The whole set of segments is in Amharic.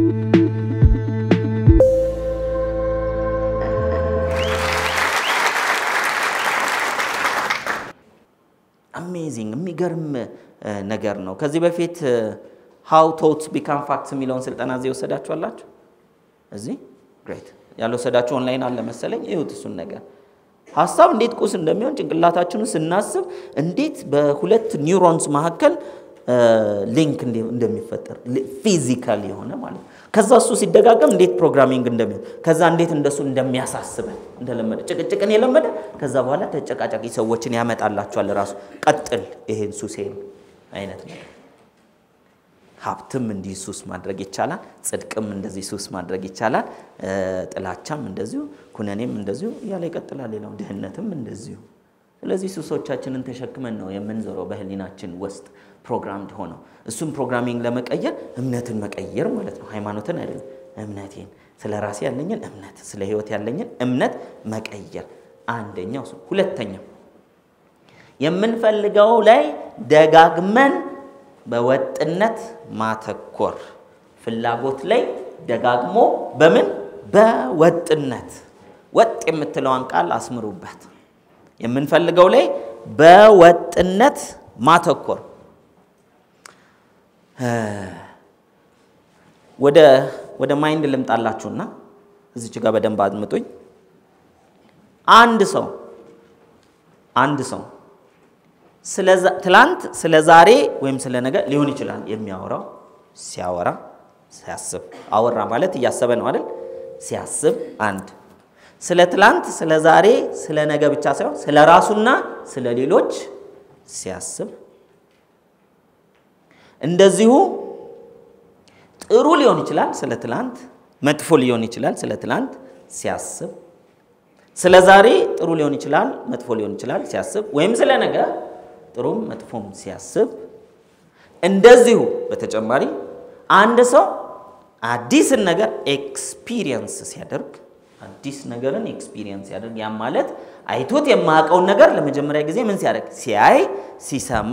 አሜዚንግ የሚገርም ነገር ነው። ከዚህ በፊት ሃው ቶት ቢካም ፋክትስ የሚለውን ስልጠና እዚህ የወሰዳችኋላችሁ? እዚህ ግሬት። ያልወሰዳችሁ ኦንላይን አለ መሰለኝ። ይሁት እሱን ነገር ሀሳብ እንዴት ቁስ እንደሚሆን ጭንቅላታችንን ስናስብ እንዴት በሁለት ኒውሮንስ መካከል ሊንክ እንደሚፈጠር ፊዚካል የሆነ ማለት ነው። ከዛ እሱ ሲደጋገም እንዴት ፕሮግራሚንግ እንደሚሆን ከዛ እንዴት እንደሱ እንደሚያሳስበን እንደለመደ ጭቅጭቅን የለመደ ከዛ በኋላ ተጨቃጫቂ ሰዎችን ያመጣላቸዋል። ራሱ ቀጥል ይሄን ሱሴን አይነት ነገር ሀብትም እንዲህ ሱስ ማድረግ ይቻላል። ጽድቅም እንደዚህ ሱስ ማድረግ ይቻላል። ጥላቻም እንደዚሁ፣ ኩነኔም እንደዚሁ እያለ ይቀጥላል። ሌላው ድህነትም እንደዚሁ። ስለዚህ ሱሶቻችንን ተሸክመን ነው የምንዞረው በህሊናችን ውስጥ ፕሮግራምድ ሆነው። እሱም ፕሮግራሚንግ ለመቀየር እምነትን መቀየር ማለት ነው። ሃይማኖትን አይደለም፣ እምነቴን፣ ስለ ራሴ ያለኝን እምነት፣ ስለ ህይወት ያለኝን እምነት መቀየር አንደኛው እሱ። ሁለተኛው የምንፈልገው ላይ ደጋግመን በወጥነት ማተኮር ፍላጎት ላይ ደጋግሞ በምን በወጥነት ወጥ የምትለዋን ቃል አስምሩበት። የምንፈልገው ላይ በወጥነት ማተኮር ወደ ወደ ማይንድ ልምጣላችሁና እዚች ጋር በደንብ አድምጡኝ። አንድ ሰው አንድ ሰው ትላንት ስለ ዛሬ ወይም ስለ ነገ ሊሆን ይችላል የሚያወራው። ሲያወራ ሲያስብ፣ አወራ ማለት እያሰበ ነው አይደል? ሲያስብ አንድ ስለ ትላንት ስለ ዛሬ ስለ ነገ ብቻ ሳይሆን ስለ ራሱና ስለ ሌሎች ሲያስብ፣ እንደዚሁ ጥሩ ሊሆን ይችላል ስለ ትላንት፣ መጥፎ ሊሆን ይችላል ስለ ትላንት ሲያስብ፣ ስለ ዛሬ ጥሩ ሊሆን ይችላል መጥፎ ሊሆን ይችላል ሲያስብ፣ ወይም ስለ ነገ ጥሩም መጥፎም ሲያስብ እንደዚሁ በተጨማሪ አንድ ሰው አዲስን ነገር ኤክስፒሪየንስ ሲያደርግ አዲስ ነገርን ኤክስፒሪየንስ ሲያደርግ ያም ማለት አይቶት የማያውቀውን ነገር ለመጀመሪያ ጊዜ ምን ሲያደርግ ሲያይ፣ ሲሰማ፣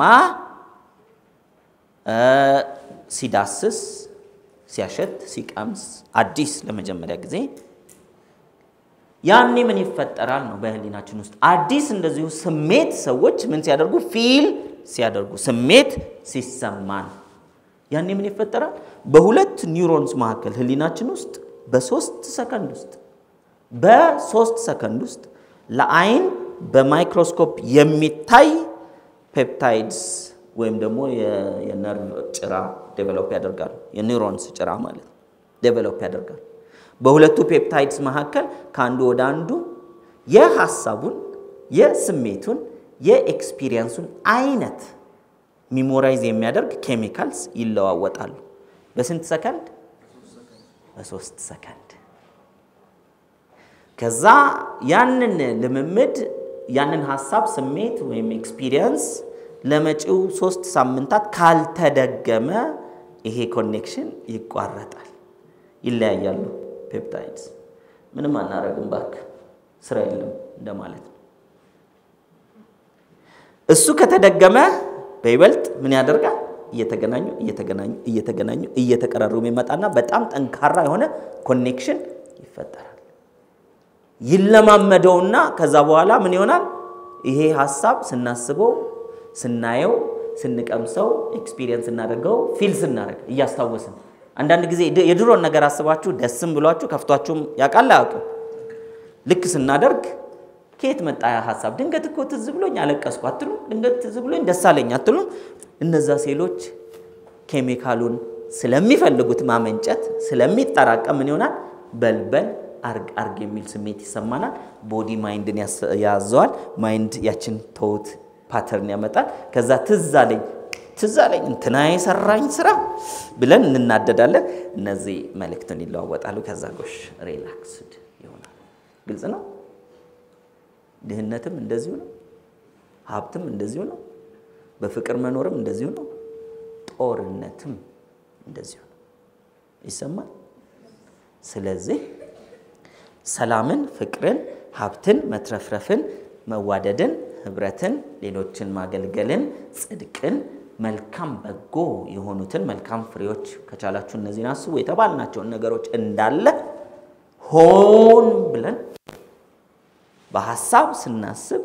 ሲዳስስ፣ ሲያሸት፣ ሲቀምስ አዲስ ለመጀመሪያ ጊዜ ያኔ ምን ይፈጠራል ነው በህሊናችን ውስጥ አዲስ እንደዚሁ ስሜት ሰዎች ምን ሲያደርጉ ፊል ሲያደርጉ ስሜት ሲሰማን ያኔ ምን ይፈጠራል በሁለት ኒውሮንስ መካከል ህሊናችን ውስጥ በሶስት ሰከንድ ውስጥ በሶስት ሰከንድ ውስጥ ለአይን በማይክሮስኮፕ የሚታይ ፔፕታይድስ ወይም ደግሞ የነርቭ ጭራ ዴቨሎፕ ያደርጋሉ የኒውሮንስ ጭራ ማለት ነው ዴቨሎፕ ያደርጋሉ በሁለቱ ፔፕታይድስ መካከል ከአንዱ ወደ አንዱ የሀሳቡን የስሜቱን የኤክስፒሪየንሱን አይነት ሚሞራይዝ የሚያደርግ ኬሚካልስ ይለዋወጣሉ። በስንት ሰከንድ? በሶስት ሰከንድ። ከዛ ያንን ልምምድ ያንን ሀሳብ ስሜት ወይም ኤክስፒሪየንስ ለመጪው ሶስት ሳምንታት ካልተደገመ ይሄ ኮኔክሽን ይቋረጣል፣ ይለያያሉ። ፔፕታይድስ ምንም አናረግም ባክ ስራ የለም እንደማለት ነው። እሱ ከተደገመ በይበልጥ ምን ያደርጋል? እየተገናኙ እየተገናኙ እየተገናኙ እየተቀራረቡ ይመጣና በጣም ጠንካራ የሆነ ኮኔክሽን ይፈጠራል። ይለማመደውና ከዛ በኋላ ምን ይሆናል? ይሄ ሀሳብ ስናስበው፣ ስናየው፣ ስንቀምሰው፣ ኤክስፒሪየንስ ስናደርገው፣ ፊል ስናደርግ እያስታወስን አንዳንድ ጊዜ የድሮን ነገር አስባችሁ ደስም ብሏችሁ ከፍቷችሁም ያውቃል አያውቅም? ልክ ስናደርግ ከየት መጣ ያ ሀሳብ? ድንገት እኮ ትዝ ብሎኝ አለቀስኩ አትሉም? ድንገት ትዝ ብሎኝ ደስ አለኝ አትሉም? እነዛ ሴሎች ኬሚካሉን ስለሚፈልጉት ማመንጨት ስለሚጠራቀም ምን ይሆናል? በልበል አርግ አርግ የሚል ስሜት ይሰማናል። ቦዲ ማይንድን ያዘዋል። ማይንድ ያችን ተውት ፓተርን ያመጣል። ከዛ ትዝ አለኝ ትዝ አለኝ እንትና የሰራኝ ስራ ብለን እንናደዳለን። እነዚህ መልእክትን ይለዋወጣሉ። ከዛ ጎሽ ሪላክስድ ይሆናል። ግልጽ ነው። ድህነትም እንደዚሁ ነው። ሀብትም እንደዚሁ ነው። በፍቅር መኖርም እንደዚሁ ነው። ጦርነትም እንደዚሁ ነው። ይሰማል። ስለዚህ ሰላምን፣ ፍቅርን፣ ሀብትን፣ መትረፍረፍን፣ መዋደድን፣ ህብረትን፣ ሌሎችን ማገልገልን፣ ጽድቅን መልካም በጎ የሆኑትን መልካም ፍሬዎች ከቻላችሁ እነዚህን አስቡ የተባልናቸውን ነገሮች እንዳለ ሆን ብለን በሀሳብ ስናስብ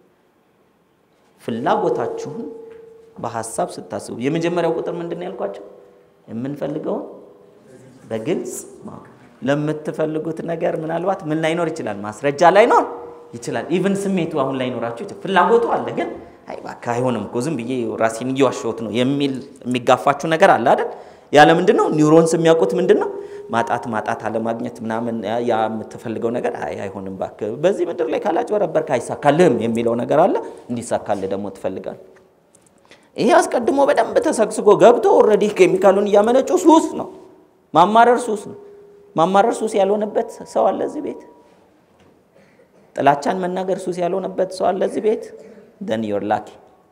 ፍላጎታችሁን በሀሳብ ስታስቡ የመጀመሪያው ቁጥር ምንድን ነው ያልኳቸው? የምንፈልገውን በግልጽ ማወቅ። ለምትፈልጉት ነገር ምናልባት ምን ላይኖር ይችላል? ማስረጃ ላይኖር ይችላል። ኢቭን ስሜቱ አሁን ላይኖራችሁ ይችላል። ፍላጎቱ አለ፣ ግን አይ እባክህ አይሆንም እኮ ዝም ብዬ ራሴን እየዋሸሁት ነው የሚል የሚጋፋችሁ ነገር አለ አይደል? ያለ ምንድን ነው ኒውሮንስ የሚያውቁት ምንድን ነው? ማጣት ማጣት አለማግኘት ምናምን ያ የምትፈልገው ነገር አይ አይሆንም እባክህ በዚህ ምድር ላይ ካላጭበረበርክ አይሳካልህም የሚለው ነገር አለ። እንዲሳካልህ ደግሞ ትፈልጋለህ። ይሄ አስቀድሞ በደንብ ተሰግስጎ ገብቶ ኦልሬዲ ኬሚካሉን እያመነጩ ሱስ ነው። ማማረር ሱስ ነው። ማማረር ሱስ ያልሆነበት ሰው አለ እዚህ ቤት? ጥላቻን መናገር ሱስ ያልሆነበት ሰው አለ እዚህ ቤት? ደን ዮር ላኪ።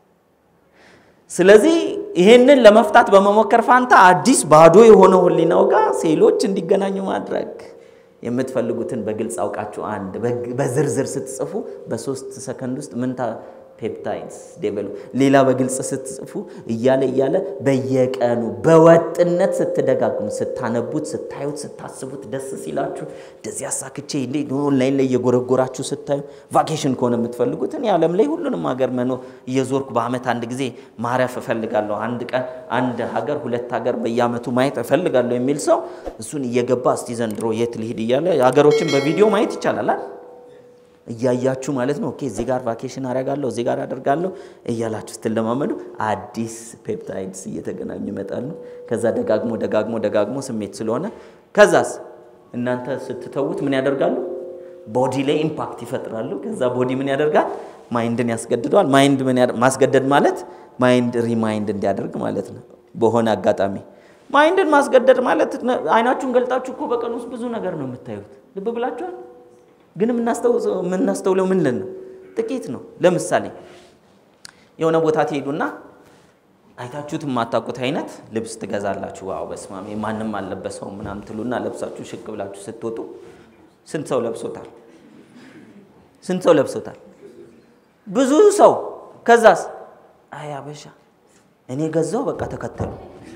ስለዚህ ይሄንን ለመፍታት በመሞከር ፋንታ አዲስ ባዶ የሆነው ህሊናው ጋር ሴሎች እንዲገናኙ ማድረግ የምትፈልጉትን በግልጽ አውቃችሁ አንድ በዝርዝር ስትጽፉ በሶስት ሰከንድ ውስጥ ምን ፔፕታይድስ ዴቨሎፕ ሌላ በግልጽ ስትጽፉ እያለ እያለ በየቀኑ በወጥነት ስትደጋግሙ ስታነቡት፣ ስታዩት፣ ስታስቡት ደስ ሲላችሁ እንደዚህ አሳክቼ እንዴ ኦንላይን ላይ እየጎረጎራችሁ ስታዩ ቫኬሽን ከሆነ የምትፈልጉት እኔ ዓለም ላይ ሁሉንም ሀገር መኖር እየዞርኩ በአመት አንድ ጊዜ ማረፍ እፈልጋለሁ፣ አንድ ቀን አንድ ሀገር ሁለት ሀገር በየአመቱ ማየት እፈልጋለሁ የሚል ሰው እሱን እየገባ እስቲ ዘንድሮ የት ልሂድ እያለ ሀገሮችን በቪዲዮ ማየት ይቻላል። እያያችሁ ማለት ነው። ኦኬ እዚህ ጋር ቫኬሽን አደርጋለሁ እዚህ ጋር አደርጋለሁ እያላችሁ ስትለማመዱ አዲስ ፔፕታይድስ እየተገናኙ ይመጣሉ። ከዛ ደጋግሞ ደጋግሞ ደጋግሞ ስሜት ስለሆነ ከዛስ እናንተ ስትተዉት ምን ያደርጋሉ? ቦዲ ላይ ኢምፓክት ይፈጥራሉ። ከዛ ቦዲ ምን ያደርጋል? ማይንድን ያስገድደዋል። ማይንድ ምን ማስገደድ ማለት ማይንድ ሪማይንድ እንዲያደርግ ማለት ነው። በሆነ አጋጣሚ ማይንድን ማስገደድ ማለት አይናችሁን ገልጣችሁ እኮ በቀን ውስጥ ብዙ ነገር ነው የምታዩት። ልብ ብላችኋል። ግን የምናስተውለው ምንድን ነው? ጥቂት ነው። ለምሳሌ የሆነ ቦታ ትሄዱና አይታችሁት የማታውቁት አይነት ልብስ ትገዛላችሁ። ዋው በስማሜ ማንም አልለበሰውም ምናምን ትሉና ለብሳችሁ ሽቅ ብላችሁ ስትወጡ ስንት ሰው ለብሶታል? ስንት ሰው ለብሶታል? ብዙ ሰው። ከዛስ አይ አበሻ እኔ ገዛው በቃ ተከተሉ።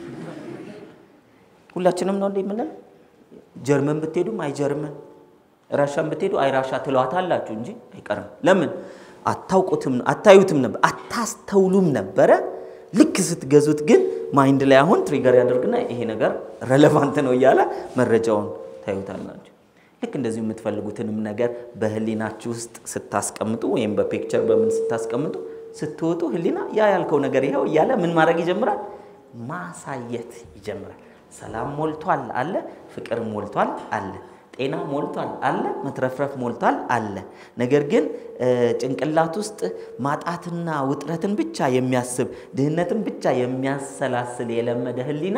ሁላችንም ነው እንደ የምንለው። ጀርመን ብትሄዱም አይ ጀርመን ራሻን ብትሄዱ አይ ራሻ ትለዋታላችሁ እንጂ አይቀርም። ለምን አታውቁትም? አታዩትም ነበር፣ አታስተውሉም ነበረ። ልክ ስትገዙት ግን ማይንድ ላይ አሁን ትሪገር ያደርግና ይሄ ነገር ረሌቫንት ነው እያለ መረጃውን ታዩታላችሁ። ልክ እንደዚሁ የምትፈልጉትንም ነገር በህሊናችሁ ውስጥ ስታስቀምጡ ወይም በፒክቸር በምን ስታስቀምጡ ስትወጡ ህሊና ያ ያልከው ነገር ይኸው እያለ ምን ማድረግ ይጀምራል? ማሳየት ይጀምራል። ሰላም ሞልቷል አለ፣ ፍቅር ሞልቷል አለ ጤና ሞልቷል አለ፣ መትረፍረፍ ሞልቷል አለ። ነገር ግን ጭንቅላት ውስጥ ማጣትና ውጥረትን ብቻ የሚያስብ ድህነትን ብቻ የሚያሰላስል የለመደ ህሊና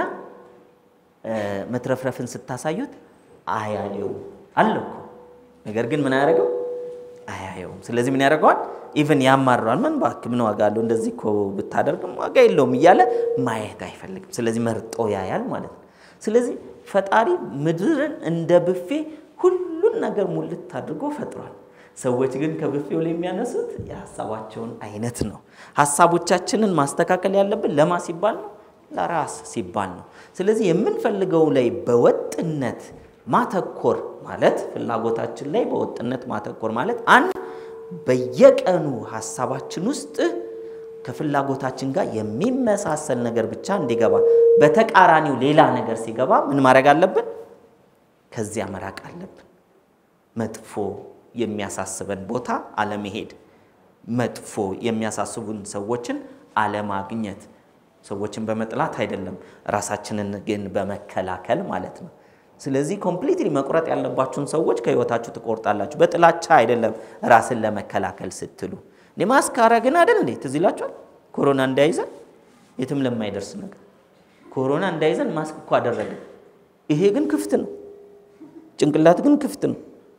መትረፍረፍን ስታሳዩት አያየውም አለ እኮ። ነገር ግን ምን አያደርገው? አያየውም። ስለዚህ ምን ያደርገዋል? ኢቨን ያማረዋል። ምን እባክህ ምን ዋጋ አለው እንደዚህ እኮ ብታደርግም ዋጋ የለውም እያለ ማየት አይፈልግም። ስለዚህ መርጦ ያያል ማለት ነው። ስለዚህ ፈጣሪ ምድርን እንደ ብፌ ሁሉን ነገር ሙልት አድርጎ ፈጥሯል። ሰዎች ግን ከብፌው ላይ የሚያነሱት የሀሳባቸውን አይነት ነው። ሀሳቦቻችንን ማስተካከል ያለብን ለማ ሲባል ነው፣ ለራስ ሲባል ነው። ስለዚህ የምንፈልገው ላይ በወጥነት ማተኮር ማለት ፍላጎታችን ላይ በወጥነት ማተኮር ማለት አንድ በየቀኑ ሀሳባችን ውስጥ ከፍላጎታችን ጋር የሚመሳሰል ነገር ብቻ እንዲገባ፣ በተቃራኒው ሌላ ነገር ሲገባ ምን ማድረግ አለብን? ከዚያ መራቅ አለብን። መጥፎ የሚያሳስበን ቦታ አለመሄድ፣ መጥፎ የሚያሳስቡን ሰዎችን አለማግኘት። ሰዎችን በመጥላት አይደለም፣ ራሳችንን ግን በመከላከል ማለት ነው። ስለዚህ ኮምፕሊትሊ መቁረጥ ያለባችሁን ሰዎች ከህይወታችሁ ትቆርጣላችሁ። በጥላቻ አይደለም፣ ራስን ለመከላከል ስትሉ እኔ ማስክ አረግን አይደል እንዴ? ትዝ ይላችኋል። ኮሮና እንዳይዘን የትም ለማይደርስ ነገር ኮሮና እንዳይዘን ማስክ እኮ አደረግን። ይሄ ግን ክፍት ነው፣ ጭንቅላት ግን ክፍት ነው።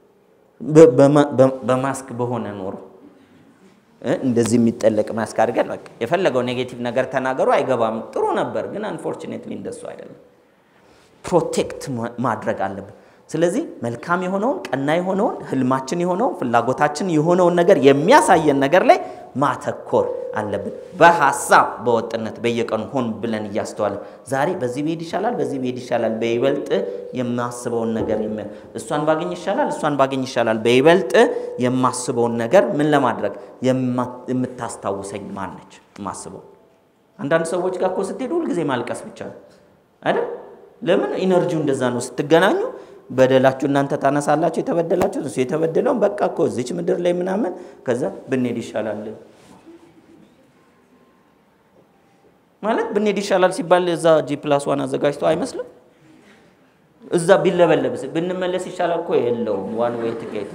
በማስክ በሆነ ኖሮ እንደዚህ የሚጠለቅ ማስክ አድርገን በቃ የፈለገው ኔጌቲቭ ነገር ተናገሩ አይገባም። ጥሩ ነበር፣ ግን አንፎርቹኔትሊ እንደሱ አይደለም። ፕሮቴክት ማድረግ አለብን። ስለዚህ መልካም የሆነውን ቀና የሆነውን ህልማችን የሆነውን ፍላጎታችን የሆነውን ነገር የሚያሳየን ነገር ላይ ማተኮር አለብን። በሀሳብ በወጥነት በየቀኑ ሆን ብለን እያስተዋልን ዛሬ በዚህ ብሄድ ይሻላል፣ በዚህ ብሄድ ይሻላል፣ በይበልጥ የማስበውን ነገር እሷን ባገኝ ይሻላል፣ እሷን ባገኝ ይሻላል፣ በይበልጥ የማስበውን ነገር ምን ለማድረግ የምታስታውሰኝ ማነች የማስበው። አንዳንድ ሰዎች ጋር እኮ ስትሄዱ ሁልጊዜ ማልቀስ ብቻ ነው አይደል? ለምን ኢነርጂው እንደዛ ነው። ስትገናኙ በደላችሁ እናንተ ታነሳላችሁ፣ የተበደላችሁ እሱ የተበደለውን በቃ እኮ እዚች ምድር ላይ ምናምን ከዛ ብንሄድ ይሻላል ማለት ብንሄድ ይሻላል ሲባል እዛ ጂ ፕላስ ዋን አዘጋጅቶ አይመስልም። እዛ ቢለበለብስ ብንመለስ ይሻላል እኮ የለውም። ዋን ዌይ ትኬት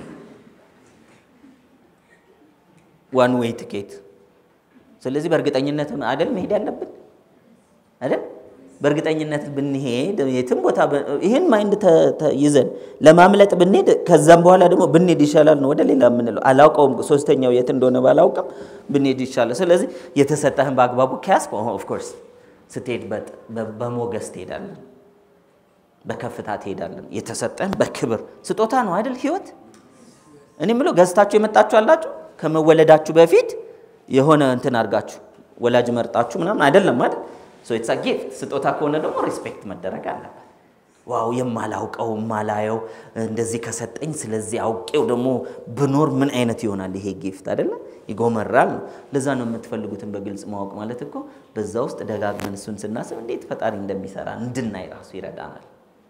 ዋን ዌይ ትኬት። ስለዚህ በእርግጠኝነት አይደል መሄድ ያለብን አይደል? በእርግጠኝነት ብንሄድ የትም ቦታ ይህን ማይንድ ይዘን ለማምለጥ ብንሄድ ከዛም በኋላ ደግሞ ብንሄድ ይሻላል ነው ወደ ሌላ የምንለው። አላውቀውም ሶስተኛው የት እንደሆነ ባላውቅም ብንሄድ ይሻላል። ስለዚህ የተሰጠህን በአግባቡ ከያዝክ ኦፍኮርስ ስትሄድ በሞገስ ትሄዳለን፣ በከፍታ ትሄዳለን። የተሰጠህን በክብር ስጦታ ነው አይደል ህይወት። እኔ የምለው ገዝታችሁ የመጣችሁ አላችሁ ከመወለዳችሁ በፊት የሆነ እንትን አድርጋችሁ ወላጅ መርጣችሁ ምናምን አይደለም አይደል ሶ ኢትስ ጊፍት ስጦታ ከሆነ ደግሞ ሪስፔክት መደረግ አለበት። ዋው የማላውቀው የማላየው እንደዚህ ከሰጠኝ ስለዚህ አውቄው ደግሞ ብኖር ምን አይነት ይሆናል ይሄ ጊፍት አይደለ? ይጎመራል ነው። ለዛ ነው የምትፈልጉትን በግልጽ ማወቅ ማለት እኮ በዛ ውስጥ ደጋግመን እሱን ስናስብ እንዴት ፈጣሪ እንደሚሰራ እንድናይ ራሱ ይረዳናል።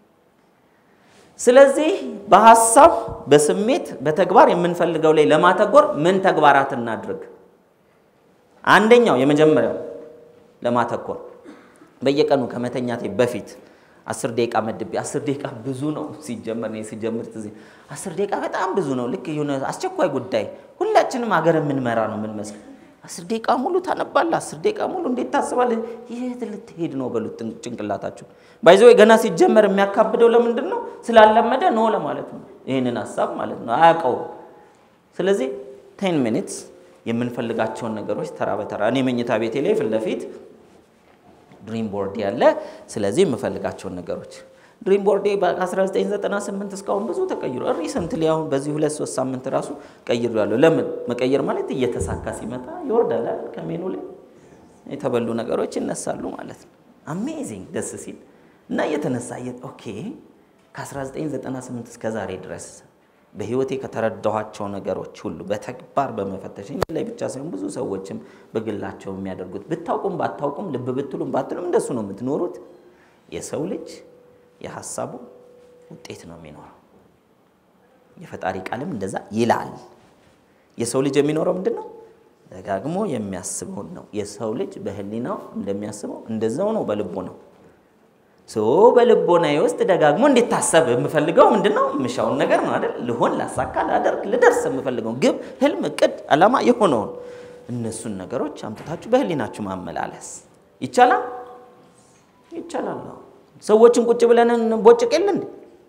ስለዚህ በሀሳብ በስሜት በተግባር የምንፈልገው ላይ ለማተጎር ምን ተግባራት እናድርግ? አንደኛው የመጀመሪያው ለማተኮር በየቀኑ ከመተኛቴ በፊት አስር ደቂቃ መድቤ አስር ደቂቃ ብዙ ነው ሲጀመር እኔ ሲጀምር ትዝ አስር ደቂቃ በጣም ብዙ ነው። ልክ የሆነ አስቸኳይ ጉዳይ ሁላችንም ሀገር የምንመራ ነው የምንመስል። አስር ደቂቃ ሙሉ ታነባለህ፣ አስር ደቂቃ ሙሉ እንዴት ታስባለህ? የት ልትሄድ ነው በሉት ጭንቅላታችሁ። ባይዘ ገና ሲጀመር የሚያካብደው ለምንድን ነው? ስላለመደ ነው ለማለት ነው። ይህንን ሀሳብ ማለት ነው አያውቀውም። ስለዚህ ቴን ሚኒትስ የምንፈልጋቸውን ነገሮች ተራ በተራ እኔ መኝታ ቤቴ ላይ ፊት ለፊት ድሪም ቦርድ ያለ ስለዚህ የምፈልጋቸውን ነገሮች ድሪም ቦርዴ በ1998 እስካሁን ብዙ ተቀይሮ ሪሰንትሊ አሁን በዚህ ሁለት ሶስት ሳምንት ራሱ ቀይሮ ያለው ለምን መቀየር ማለት እየተሳካ ሲመጣ ይወርዳል ከሜኑ ላይ የተበሉ ነገሮች ይነሳሉ ማለት ነው አሜዚንግ ደስ ሲል እና እየተነሳ ኦኬ ከ1998 እስከ ዛሬ ድረስ በህይወቴ ከተረዳኋቸው ነገሮች ሁሉ በተግባር በመፈተሽ ላይ ብቻ ሳይሆን ብዙ ሰዎችም በግላቸው የሚያደርጉት ብታውቁም ባታውቁም ልብ ብትሉም ባትሉም እንደሱ ነው የምትኖሩት። የሰው ልጅ የሀሳቡ ውጤት ነው የሚኖረው። የፈጣሪ ቃልም እንደዛ ይላል። የሰው ልጅ የሚኖረው ምንድን ነው? ደጋግሞ የሚያስበውን ነው። የሰው ልጅ በህሊናው እንደሚያስበው እንደዛው ነው በልቦ ነው ሶ በልቦናዬ ውስጥ ደጋግሞ እንዲታሰብ የምፈልገው ምንድን ነው? የምሻውን ነገር ነው አይደል? ልሆን፣ ላሳካ፣ ላደርግ፣ ልደርስ የምፈልገው ግብ፣ ህልም፣ እቅድ፣ አላማ የሆነውን እነሱን ነገሮች አምጥታችሁ በህሊናችሁ ማመላለስ ይቻላል። ይቻላል ነው። ሰዎችን ቁጭ ብለን እንቦጭቅ የለ እንዴ?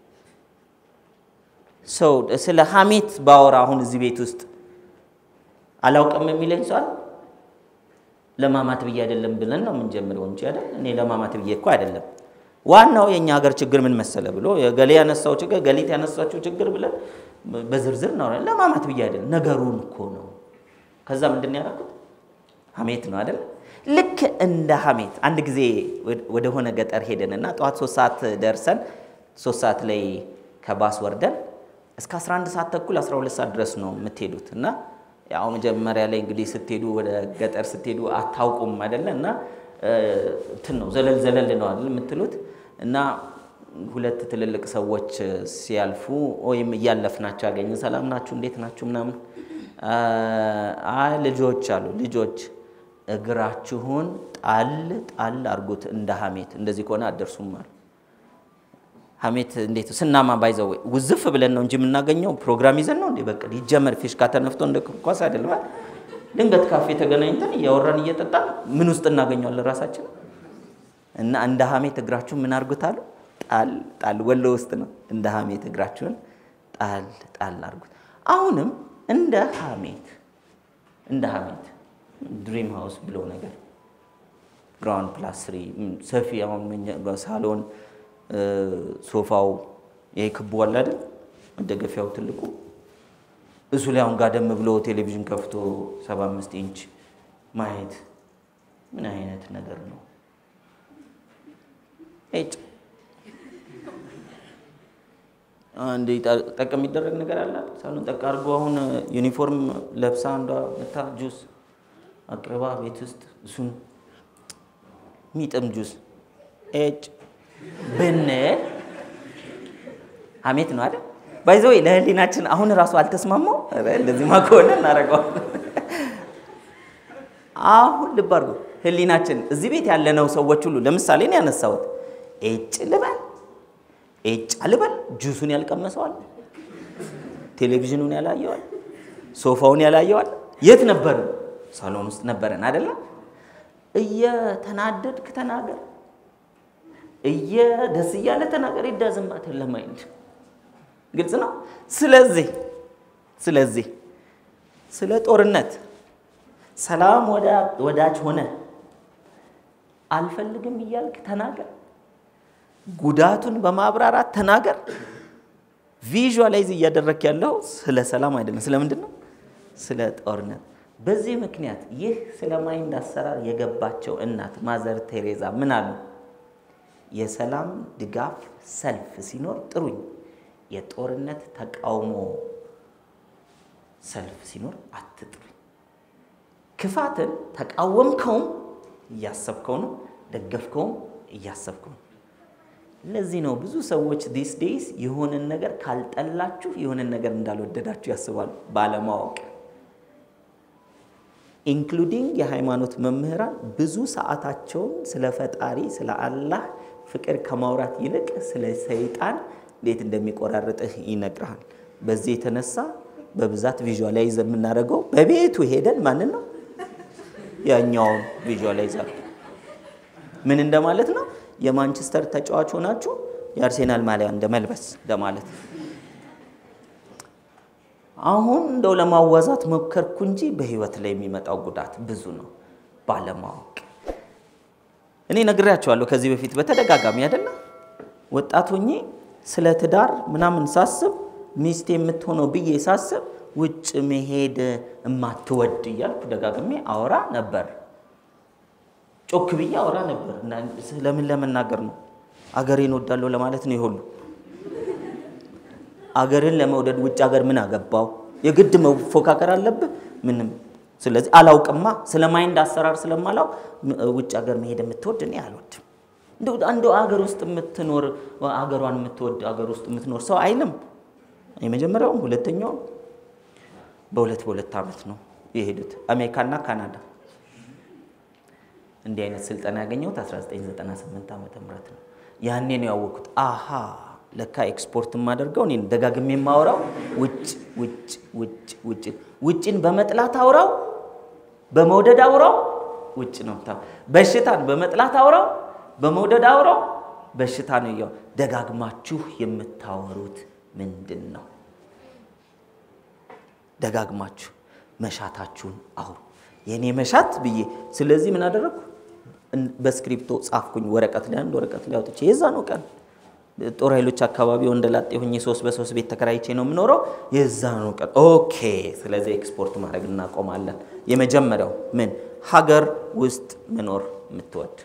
ሰው ስለ ሀሜት ባወራ አሁን እዚህ ቤት ውስጥ አላውቅም የሚለኝ ሰው አለ? ለማማት ብዬ አይደለም ብለን ነው የምንጀምረው እንጂ አይደል? እኔ ለማማት ብዬ እኮ አይደለም ዋናው የእኛ ሀገር ችግር ምን መሰለ ብሎ ገሌ ያነሳው ችግር ገሊት ያነሳቸው ችግር ብለን በዝርዝር ነው ለማማት ብዬ አይደለም፣ ነገሩን እኮ ነው። ከዛ ምንድን ያደረኩት ሀሜት ነው አይደል? ልክ እንደ ሀሜት አንድ ጊዜ ወደሆነ ገጠር ሄደንና ጠዋት ሶስት ሰዓት ደርሰን ሶስት ሰዓት ላይ ከባስ ወርደን እስከ 11 ሰዓት ተኩል 12 ሰዓት ድረስ ነው የምትሄዱት እና ያው መጀመሪያ ላይ እንግዲህ ስትሄዱ ወደ ገጠር ስትሄዱ አታውቁም አይደለ እና እንትን ነው ዘለል ዘለል ነው አይደል የምትሉት እና ሁለት ትልልቅ ሰዎች ሲያልፉ ወይም እያለፍናቸው ያገኘ ሰላም ናችሁ እንዴት ናችሁ ምናምን አይ ልጆች አሉ ልጆች እግራችሁን ጣል ጣል አድርጉት እንደ ሀሜት እንደዚህ ከሆነ አደርሱም አሉ ሀሜት እንዴት ስናማ ባይዘው ውዝፍ ብለን ነው እንጂ የምናገኘው ፕሮግራም ይዘን ነው እንዴ በቃ ይጀመር ፊሽካ ተነፍቶ እንደ ኳስ አይደለም ድንገት ካፌ ተገናኝተን እያወራን እየጠጣን ምን ውስጥ እናገኘዋለን ራሳችን እና እንደ ሀሜት እግራችሁን ምን አድርጉት አሉ ጣል ጣል ወሎ ውስጥ ነው እንደ ሀሜት እግራችሁን ጣል ጣል አድርጉት አሁንም እንደ ሀሜት እንደ ሀሜት ድሪም ሃውስ ብሎ ነገር ግራውንድ ፕላስ ስሪ ሰፊ አሁን ሳሎን ሶፋው ይሄ ክቡ አለ አይደል መደገፊያው ትልቁ እሱ ላይ አሁን ጋደም ብሎ ቴሌቪዥን ከፍቶ 75 ኢንች ማየት ምን አይነት ነገር ነው? እጭ አንድ ጠቅ የሚደረግ ነገር አለ። ሳሎን ጠቅ አድርጎ አሁን ዩኒፎርም ለብሳ አንዷ መታ ጁስ አቅርባ ቤት ውስጥ እሱን ሚጥም ጁስ እጭ ብንል ሀሜት ነው አይደል? ባይዘወይ ለህሊናችን አሁን እራሱ አልተስማማው። እንደዚህማ ከሆነ እናደርገዋለን። አሁን ልብ አድርጎ ህሊናችን እዚህ ቤት ያለነው ሰዎች ሁሉ ለምሳሌ ነው ያነሳሁት። ኤጭ ልበል ኤጭ አልበል ጁሱን ያልቀመሰዋል፣ ቴሌቪዥኑን ያላየዋል፣ ሶፋውን ያላየዋል። የት ነበርን? ሳሎን ውስጥ ነበረን አይደለም? እየተናደድክ ተናገር፣ እየደስ እያለ ተናገር። ይዳዝማት ለማይንድ ግልጽ ነው። ስለዚህ ስለዚህ ስለ ጦርነት ሰላም ወዳጅ ሆነ አልፈልግም እያልክ ተናገር። ጉዳቱን በማብራራት ተናገር። ቪዥዋላይዝ እያደረክ ያለው ስለ ሰላም አይደለም። ስለምንድን ነው? ስለ ጦርነት። በዚህ ምክንያት ይህ ስለ ማይንድ አሰራር የገባቸው እናት ማዘር ቴሬዛ ምን አሉ? የሰላም ድጋፍ ሰልፍ ሲኖር ጥሩኝ፣ የጦርነት ተቃውሞ ሰልፍ ሲኖር አትጥሩኝ። ክፋትን ተቃወምከውም እያሰብከው ነው፣ ደገፍከውም እያሰብከው ነው። ለዚህ ነው ብዙ ሰዎች ዲስ ዴይስ የሆነን ነገር ካልጠላችሁ የሆነን ነገር እንዳልወደዳችሁ ያስባሉ ባለማወቅ። ኢንክሉዲንግ የሃይማኖት መምህራን ብዙ ሰዓታቸውን ስለ ፈጣሪ ስለ አላህ ፍቅር ከማውራት ይልቅ ስለ ሰይጣን እንዴት እንደሚቆራርጥህ ይነግርሃል። በዚህ የተነሳ በብዛት ቪዥዋላይዝ የምናደርገው በቤቱ ሄደን ማንን ነው ያኛውን ቪዥዋላይዝ አሉ። ምን እንደማለት ነው? የማንቸስተር ተጫዋች ሆናችሁ የአርሴናል ማሊያ እንደ መልበስ እንደማለት። አሁን እንደው ለማዋዛት ሞከርኩ እንጂ በህይወት ላይ የሚመጣው ጉዳት ብዙ ነው ባለማወቅ። እኔ ነግሬያቸዋለሁ ከዚህ በፊት በተደጋጋሚ አይደለም ወጣት ሆኜ ስለ ትዳር ምናምን ሳስብ ሚስት የምትሆነው ብዬ ሳስብ ውጭ መሄድ እማትወድ እያልኩ ደጋግሜ አወራ ነበር። ጮክ ብዬ አወራ ነበር። ለምን ለመናገር ነው? አገሬን ወዳለሁ ለማለት ነው። ይሁሉ አገርን ለመውደድ ውጭ ሀገር ምን አገባው? የግድ መፎካከር አለብህ? ምንም። ስለዚህ አላውቅማ፣ ስለ ማይንድ አሰራር ስለማላውቅ ውጭ ሀገር መሄድ የምትወድ እኔ አልወድም። እንደው አገር ውስጥ የምትኖር አገሯን የምትወድ አገር ውስጥ የምትኖር ሰው አይልም። የመጀመሪያውም ሁለተኛውም በሁለት በሁለት ዓመት ነው የሄዱት አሜሪካና ካናዳ። እንዲህ አይነት ስልጠና ያገኘሁት 1998 ዓመተ ምህረት ነው። ያኔ ነው ያወቅኩት። አሃ ለካ ኤክስፖርት የማደርገው እኔ ደጋግሜ የማወራው ውጭ ውጭ ውጭ ውጭ ውጭን በመጥላት አውራው፣ በመውደድ አውራው ውጭ ነው ታ በሽታን በመጥላት አውራው፣ በመውደድ አውራው በሽታ ነው። ያው ደጋግማችሁ የምታወሩት ምንድን ነው? ደጋግማችሁ መሻታችሁን አውሩ። የእኔ መሻት ብዬ ስለዚህ ምን አደረግኩ? በስክሪፕቶ ጻፍኩኝ። ወረቀት ላይ አንድ ወረቀት ላይ አውጥቼ የዛ ነው ቀን ጦር ኃይሎች አካባቢ ወንደላጤ ሆኜ ሶስት በሶስት ቤት ተከራይቼ ነው የምኖረው። የዛ ነው ቀን ኦኬ። ስለዚህ ኤክስፖርት ማድረግ እናቆማለን። የመጀመሪያው ምን ሀገር ውስጥ መኖር የምትወድ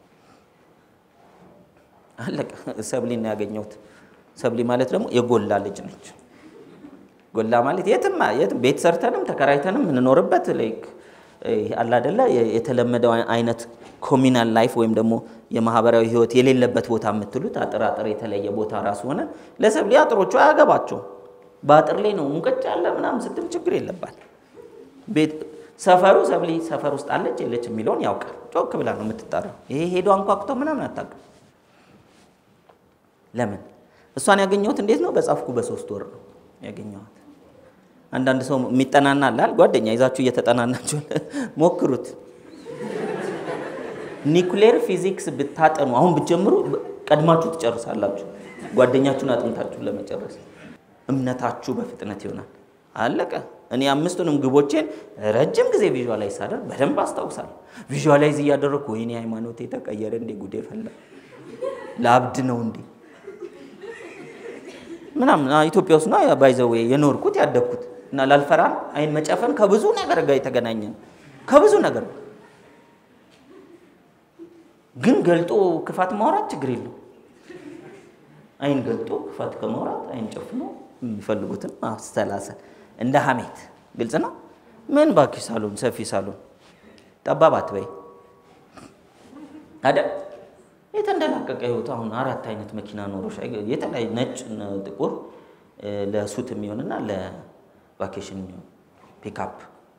አለቀ። ሰብሊ ነው ያገኘሁት። ሰብሊ ማለት ደግሞ የጎላ ልጅ ነች። ጎላ ማለት የትም የትም ቤት ሰርተንም ተከራይተንም የምንኖርበት ላይክ አለ አይደለ የተለመደው አይነት ኮሚናል ላይፍ ወይም ደግሞ የማህበራዊ ህይወት የሌለበት ቦታ የምትሉት አጥር አጥር የተለየ ቦታ ራሱ ሆነ ለሰብሊ አጥሮቹ አያገባቸው በአጥር ላይ ነው ሙቀጭ ያለ ምናምን ስትል ችግር የለባት ቤት ሰፈሩ ሰብሊ ሰፈር ውስጥ አለች የለች የሚለውን ያውቃል። ጮክ ብላ ነው የምትጠራው። ይሄ ሄዶ አንኳኩቶ ምናምን አታውቅም። ለምን እሷን ያገኘሁት እንዴት ነው? በጻፍኩ በሶስት ወር ነው ያገኘኋት። አንዳንድ ሰው የሚጠናና አላል ጓደኛ ይዛችሁ እየተጠናናችሁ ሞክሩት። ኒኩሌር ፊዚክስ ብታጠኑ አሁን ብትጀምሩ ቀድማችሁ ትጨርሳላችሁ፣ ጓደኛችሁን አጥንታችሁ ለመጨረስ እምነታችሁ በፍጥነት ይሆናል። አለቀ። እኔ አምስቱንም ግቦቼን ረጅም ጊዜ ቪዥዋላይዝ ሳደርግ በደንብ አስታውሳለሁ። ቪዥዋላይዝ እያደረግኩ ወይኔ ሃይማኖቴ ተቀየረ እንዴ ጉዴ ፈላ ለአብድ ነው እንዴ ምናምን ኢትዮጵያ ውስጥ ነው ባይዘዌ የኖርኩት ያደግኩት እና ላልፈራን አይን መጨፈን ከብዙ ነገር ጋር የተገናኘ ነው። ከብዙ ነገር ግን ገልጦ ክፋት ማውራት ችግር የለው። አይን ገልጦ ክፋት ከማውራት አይን ጨፍኖ የሚፈልጉትን ማስተላሰል እንደ ሀሜት ግልጽ ነው። ምን ባክሽ ሳሎን ሰፊ ሳሎን ጠባብ አትበይ አይደል? የተንደላቀቀ ህይወት አሁን አራት አይነት መኪና ኖሮሽ የተለያዩ ነጭ፣ ጥቁር ለሱት የሚሆንና ለቫኬሽን የሚሆን ፒካፕ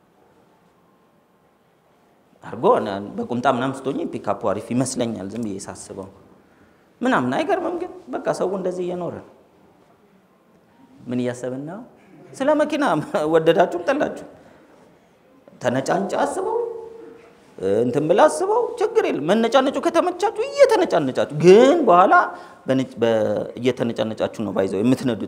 አድርጎ በቁምጣ ምናምን ስትሆኝ ፒካፑ አሪፍ ይመስለኛል ዝም ብዬ ሳስበው ምናምን አይገርምም። ግን በቃ ሰው እንደዚህ እየኖረ ነው። ምን እያሰብን ነው? ስለ መኪና ወደዳችሁም ጠላችሁ ተነጫንጫ አስበው እንትን ብላ አስበው ችግር የለም። መነጫነጩ ከተመቻችሁ እየተነጫነጫችሁ ግን በኋላ እየተነጫነጫችሁ ነው ባይዘው የምትነዱት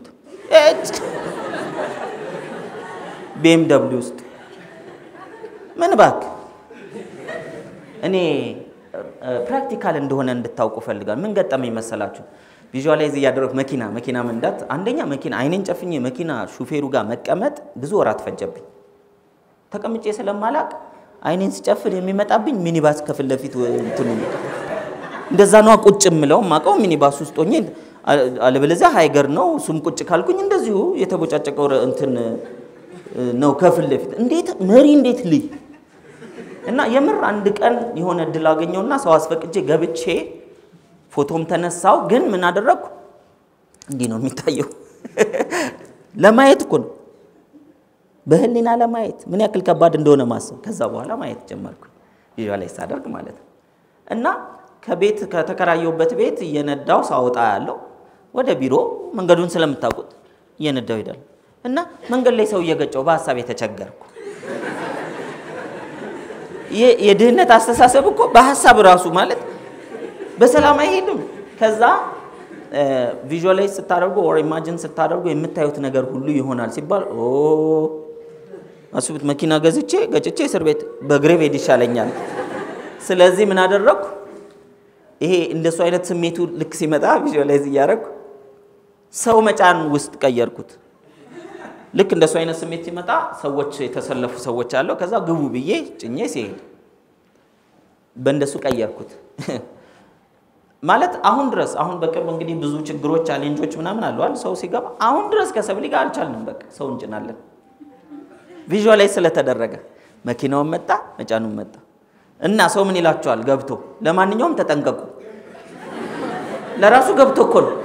ቤም ደብሊው ውስጥ ምን እባክህ እኔ ፕራክቲካል እንደሆነ እንድታውቁ ፈልጋል። ምን ገጠመኝ መሰላችሁ? ቪዥዋላይዝ እያደረኩ መኪና መኪና መንዳት አንደኛ መኪና አይኔን ጨፍኜ መኪና ሹፌሩ ጋር መቀመጥ ብዙ ወራት ፈጀብኝ። ተቀምጬ ስለማላቅ አይኔን ስጨፍን የሚመጣብኝ ሚኒባስ ከፊት ለፊት እንትኑ እንደዛ ነዋ። ቁጭ የምለው ማቀው ሚኒባስ ውስጥ ሆኜ አለበለዚያ ሃይገር ነው። እሱም ቁጭ ካልኩኝ እንደዚሁ የተቦጫጨቀው እንትን ነው ከፊት ለፊት። እንዴት መሪ እንዴት ልይ እና የምር አንድ ቀን የሆነ እድል አገኘውና ሰው አስፈቅጄ ገብቼ ፎቶም ተነሳው። ግን ምን አደረግኩ? እንዲህ ነው የሚታየው። ለማየት እኮ ነው በህሊና ለማየት ምን ያክል ከባድ እንደሆነ ማሰብ። ከዛ በኋላ ማየት ጀመርኩ ቪዥዋላይዝ ሳደርግ ማለት ነው። እና ከቤት ከተከራየሁበት ቤት እየነዳው ሳወጣ ያለው ወደ ቢሮ መንገዱን ስለምታውቁት እየነዳው ሄዳለሁ እና መንገድ ላይ ሰው እየገጨው በሀሳብ የተቸገርኩ የድህነት አስተሳሰብ እኮ በሀሳብ ራሱ ማለት በሰላም አይሄድም። ከዛ ቪዥዋላይዝ ስታደርጉ ኦር ኢማጂን ስታደርጉ የምታዩት ነገር ሁሉ ይሆናል ሲባል አስቡት፣ መኪና ገዝቼ ገጭቼ እስር ቤት በእግሬ ብሄድ ይሻለኛል። ስለዚህ ምን አደረግኩ? ይሄ እንደሱ አይነት ስሜቱ ልክ ሲመጣ ቪዥዋላይዝ እያደረግኩ ሰው መጫን ውስጥ ቀየርኩት። ልክ እንደሱ አይነት ስሜት ሲመጣ ሰዎች የተሰለፉ ሰዎች አለው። ከዛ ግቡ ብዬ ጭኜ ሲሄድ በእንደሱ ቀየርኩት። ማለት አሁን ድረስ አሁን በቅርብ እንግዲህ ብዙ ችግሮች ቻሌንጆች ምናምን አለዋል። ሰው ሲገባ አሁን ድረስ ከሰብሊ ጋር አልቻልንም። በቃ ሰው እንጭናለን። ቪዥዋላይዝ ስለተደረገ መኪናውን መጣ፣ መጫኑን መጣ እና ሰው ምን ይላቸዋል ገብቶ ለማንኛውም ተጠንቀቁ። ለራሱ ገብቶ እኮ ነው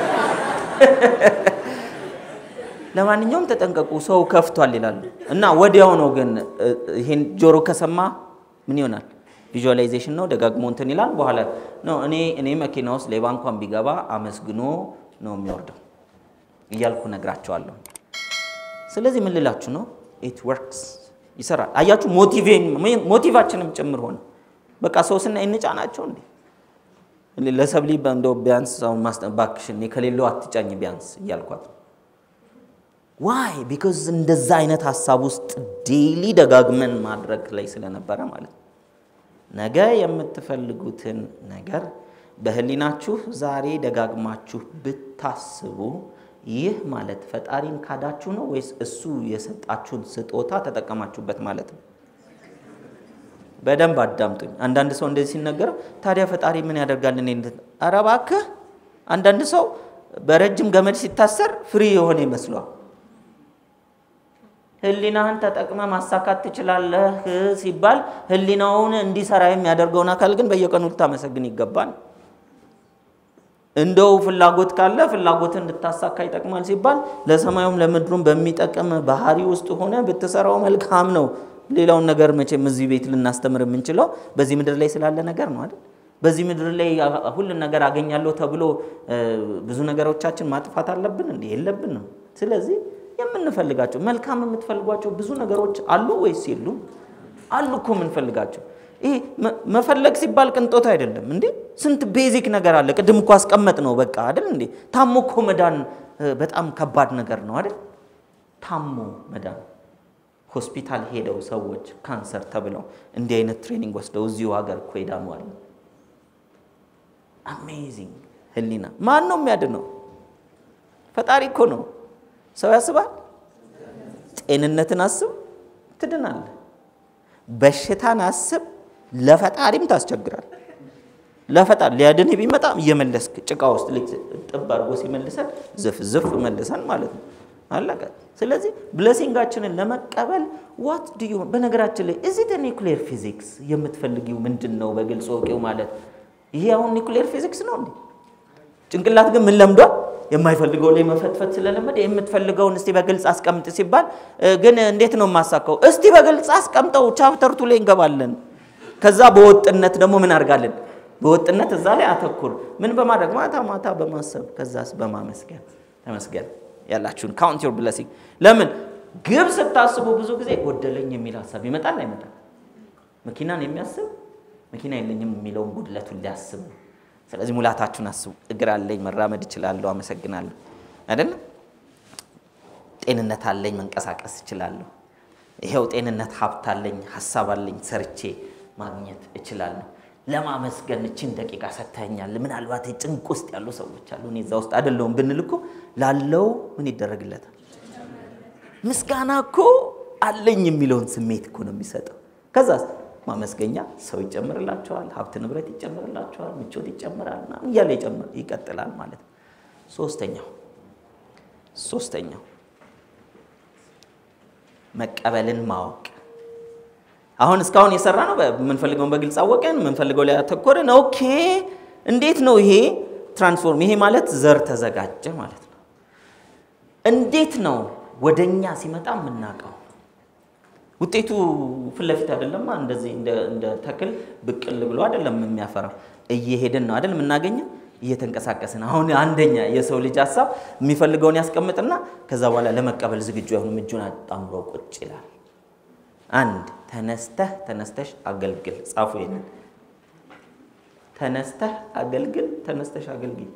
ለማንኛውም ተጠንቀቁ ሰው ከፍቷል ይላሉ። እና ወዲያው ነው ግን ይሄን ጆሮ ከሰማ ምን ይሆናል? ቪዥዋላይዜሽን ነው ደጋግሞ እንትን ይላል። በኋላ ነው እኔ እኔ መኪና ውስጥ ሌባ እንኳን ቢገባ አመስግኖ ነው የሚወርደው እያልኩ ነግራቸዋለሁ። ስለዚህ ምን ልላችሁ ነው? ኢት ወርክስ ይሰራል። አያችሁ፣ ሞቲቫችንም ጭምር ሆነ። በቃ ሰው ስናይ እንጫናቸው እንዴ ለሰብሊ እንደው ቢያንስ አሁን ማስጠባክሽን ከሌለው አትጫኝ ቢያንስ እያልኳት ዋይ ቢካዝ እንደዛ አይነት ሀሳብ ውስጥ ዴይሊ ደጋግመን ማድረግ ላይ ስለነበረ ማለት ነው። ነገ የምትፈልጉትን ነገር በህሊናችሁ ዛሬ ደጋግማችሁ ብታስቡ ይህ ማለት ፈጣሪን ካዳችሁ ነው ወይስ እሱ የሰጣችሁን ስጦታ ተጠቀማችሁበት ማለት ነው? በደንብ አዳምጡኝ። አንዳንድ ሰው እንደዚህ ሲነገረው ታዲያ ፈጣሪ ምን ያደርጋል? እኔ ኧረ እባክህ። አንዳንድ ሰው በረጅም ገመድ ሲታሰር ፍሪ የሆነ ይመስሏል። ህሊናህን ተጠቅመ ማሳካት ትችላለህ ሲባል ህሊናውን እንዲሰራ የሚያደርገውን አካል ግን በየቀኑ ልታመሰግን ይገባል። እንደው ፍላጎት ካለ ፍላጎት እንድታሳካ ይጠቅማል ሲባል ለሰማዩም ለምድሩም በሚጠቅም ባህሪ ውስጥ ሆነ ብትሰራው መልካም ነው። ሌላውን ነገር መቼም እዚህ ቤት ልናስተምር የምንችለው በዚህ ምድር ላይ ስላለ ነገር ነው አይደል? በዚህ ምድር ላይ ሁሉን ነገር አገኛለሁ ተብሎ ብዙ ነገሮቻችን ማጥፋት አለብን እንዴ? የለብንም። ስለዚህ የምንፈልጋቸው መልካም የምትፈልጓቸው ብዙ ነገሮች አሉ ወይስ የሉም? አሉ እኮ የምንፈልጋቸው። ይሄ መፈለግ ሲባል ቅንጦት አይደለም እንዴ! ስንት ቤዚክ ነገር አለ። ቅድም እኮ አስቀመጥ ነው በቃ አይደል እንዴ? ታሞ እኮ መዳን በጣም ከባድ ነገር ነው አይደል? ታሞ መዳን ሆስፒታል ሄደው ሰዎች ካንሰር ተብለው እንዲህ አይነት ትሬኒንግ ወስደው እዚሁ ሀገር እኮ ይዳኑ አለ። አሜዚንግ ህሊና ማን ነው የሚያድነው? ፈጣሪ እኮ ነው። ሰው ያስባል። ጤንነትን አስብ ትድናለህ። በሽታን አስብ ለፈጣሪም ታስቸግራል። ለፈጣሪ ሊያድንህ ቢመጣ እየመለስክ ጭቃ ውስጥ ጥብ አድርጎ ሲመልሰን ዝፍ ዝፍ መልሰን ማለት ነው። አለቀ። ስለዚህ ብለሲንጋችንን ለመቀበል ዋት ዱ ዩ በነገራችን ላይ እዚህ ኒውክሌር ፊዚክስ የምትፈልጊው ምንድን ነው? በግልጽ ወቂው ማለት ይሄ አሁን ኒውክሌር ፊዚክስ ነው እንዴ? ጭንቅላት ግን ምን ለምዷል? የማይፈልገው ላይ መፈትፈት ስለለመደ የምትፈልገውን እስቲ በግልጽ አስቀምጥ ሲባል ግን እንዴት ነው የማሳካው? እስቲ በግልጽ አስቀምጠው ቻፕተርቱ ላይ እንገባለን። ከዛ በወጥነት ደግሞ ምን አድርጋለን? በወጥነት እዛ ላይ አተኩር። ምን በማድረግ ማታ ማታ በማሰብ ከዛስ በማመስገን ተመስገን ያላችሁን ካውንት ዮር ብለሲንግ። ለምን ግብ ስታስቡ ብዙ ጊዜ ጎደለኝ የሚል ሀሳብ ይመጣል አይመጣም? መኪናን የሚያስብ መኪና የለኝም የሚለውን ጉድለቱን ሊያስብ ነው። ስለዚህ ሙላታችሁን አስቡ። እግር አለኝ፣ መራመድ እችላለሁ፣ አመሰግናለሁ። አይደለም ጤንነት አለኝ፣ መንቀሳቀስ እችላለሁ። ይሄው ጤንነት፣ ሀብት አለኝ፣ ሀሳብ አለኝ፣ ሰርቼ ማግኘት እችላለሁ። ለማመስገን እችን ደቂቃ ሰጥተኛል። ምናልባት ጭንቅ ውስጥ ያሉ ሰዎች አሉ፣ እኔ እዛ ውስጥ አይደለሁም ብንል እኮ ላለው ምን ይደረግለታል? ምስጋና እኮ አለኝ የሚለውን ስሜት እኮ ነው የሚሰጠው። ከዛስ ማመስገኛ ሰው ይጨምርላቸዋል፣ ሀብት ንብረት ይጨምርላቸዋል፣ ምቾት ይጨምራል፣ ምናምን እያለ ይቀጥላል ማለት ነው። ሶስተኛው ሶስተኛው መቀበልን ማወቅ አሁን እስካሁን የሰራ ነው። የምንፈልገውን በግልጽ አወቀን፣ የምንፈልገው ላይ ያተኮርን። ኦኬ እንዴት ነው ይሄ ትራንስፎርም? ይሄ ማለት ዘር ተዘጋጀ ማለት ነው። እንዴት ነው ወደኛ ሲመጣ የምናውቀው? ውጤቱ ፊት ለፊት አይደለማ። እንደዚህ እንደ ተክል ብቅል ብሎ አይደለም የሚያፈራው። እየሄድን ነው አይደል የምናገኘው፣ እየተንቀሳቀስን። አሁን አንደኛ የሰው ልጅ ሀሳብ የሚፈልገውን ያስቀምጥና ከዛ በኋላ ለመቀበል ዝግጁ አይሆንም። እጁን አጣምሮ ቁጭ ይላል። አንድ ተነስተህ ተነስተሽ አገልግል። ጻፉ ይሄንን። ተነስተህ አገልግል፣ ተነስተሽ አገልግል።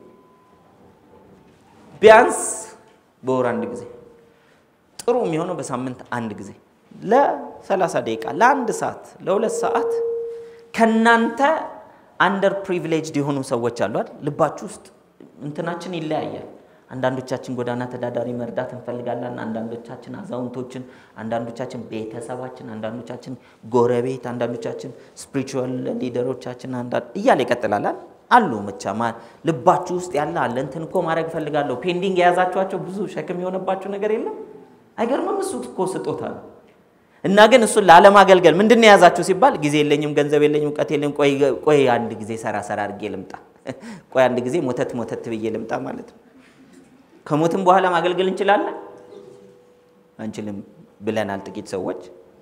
ቢያንስ በወር አንድ ጊዜ፣ ጥሩ የሚሆነው በሳምንት አንድ ጊዜ ለ30 ደቂቃ፣ ለአንድ ሰዓት፣ ለሁለት ሰዓት ከናንተ አንደር ፕሪቪሌጅድ የሆኑ ሰዎች አሉ አይደል? ልባችሁ ውስጥ እንትናችን ይለያያል። አንዳንዶቻችን ጎዳና ተዳዳሪ መርዳት እንፈልጋለን። አንዳንዶቻችን አዛውንቶችን፣ አንዳንዶቻችን ቤተሰባችን፣ አንዳንዶቻችን ጎረቤት፣ አንዳንዶቻችን ስፒሪቹዋል ሊደሮቻችን እያለ ይቀጥላል አሉ ብቻ ልባችሁ ውስጥ ያለ አለ። እንትን እኮ ማድረግ እፈልጋለሁ። ፔንዲንግ የያዛችኋቸው ብዙ ሸክም የሆነባችሁ ነገር የለም? አይገርምም? እሱ እኮ ስጦታ ነው። እና ግን እሱን ላለማገልገል ምንድን ነው የያዛችሁ ሲባል ጊዜ የለኝም፣ ገንዘብ የለኝም፣ እውቀት የለኝም፣ ቆይ አንድ ጊዜ ሰራ ሰራ አድርጌ ልምጣ፣ ቆይ አንድ ጊዜ ሞተት ሞተት ብዬ ልምጣ ማለት ነው። ከሞትም በኋላ ማገልገል እንችላለን አንችልም ብለናል ጥቂት ሰዎች።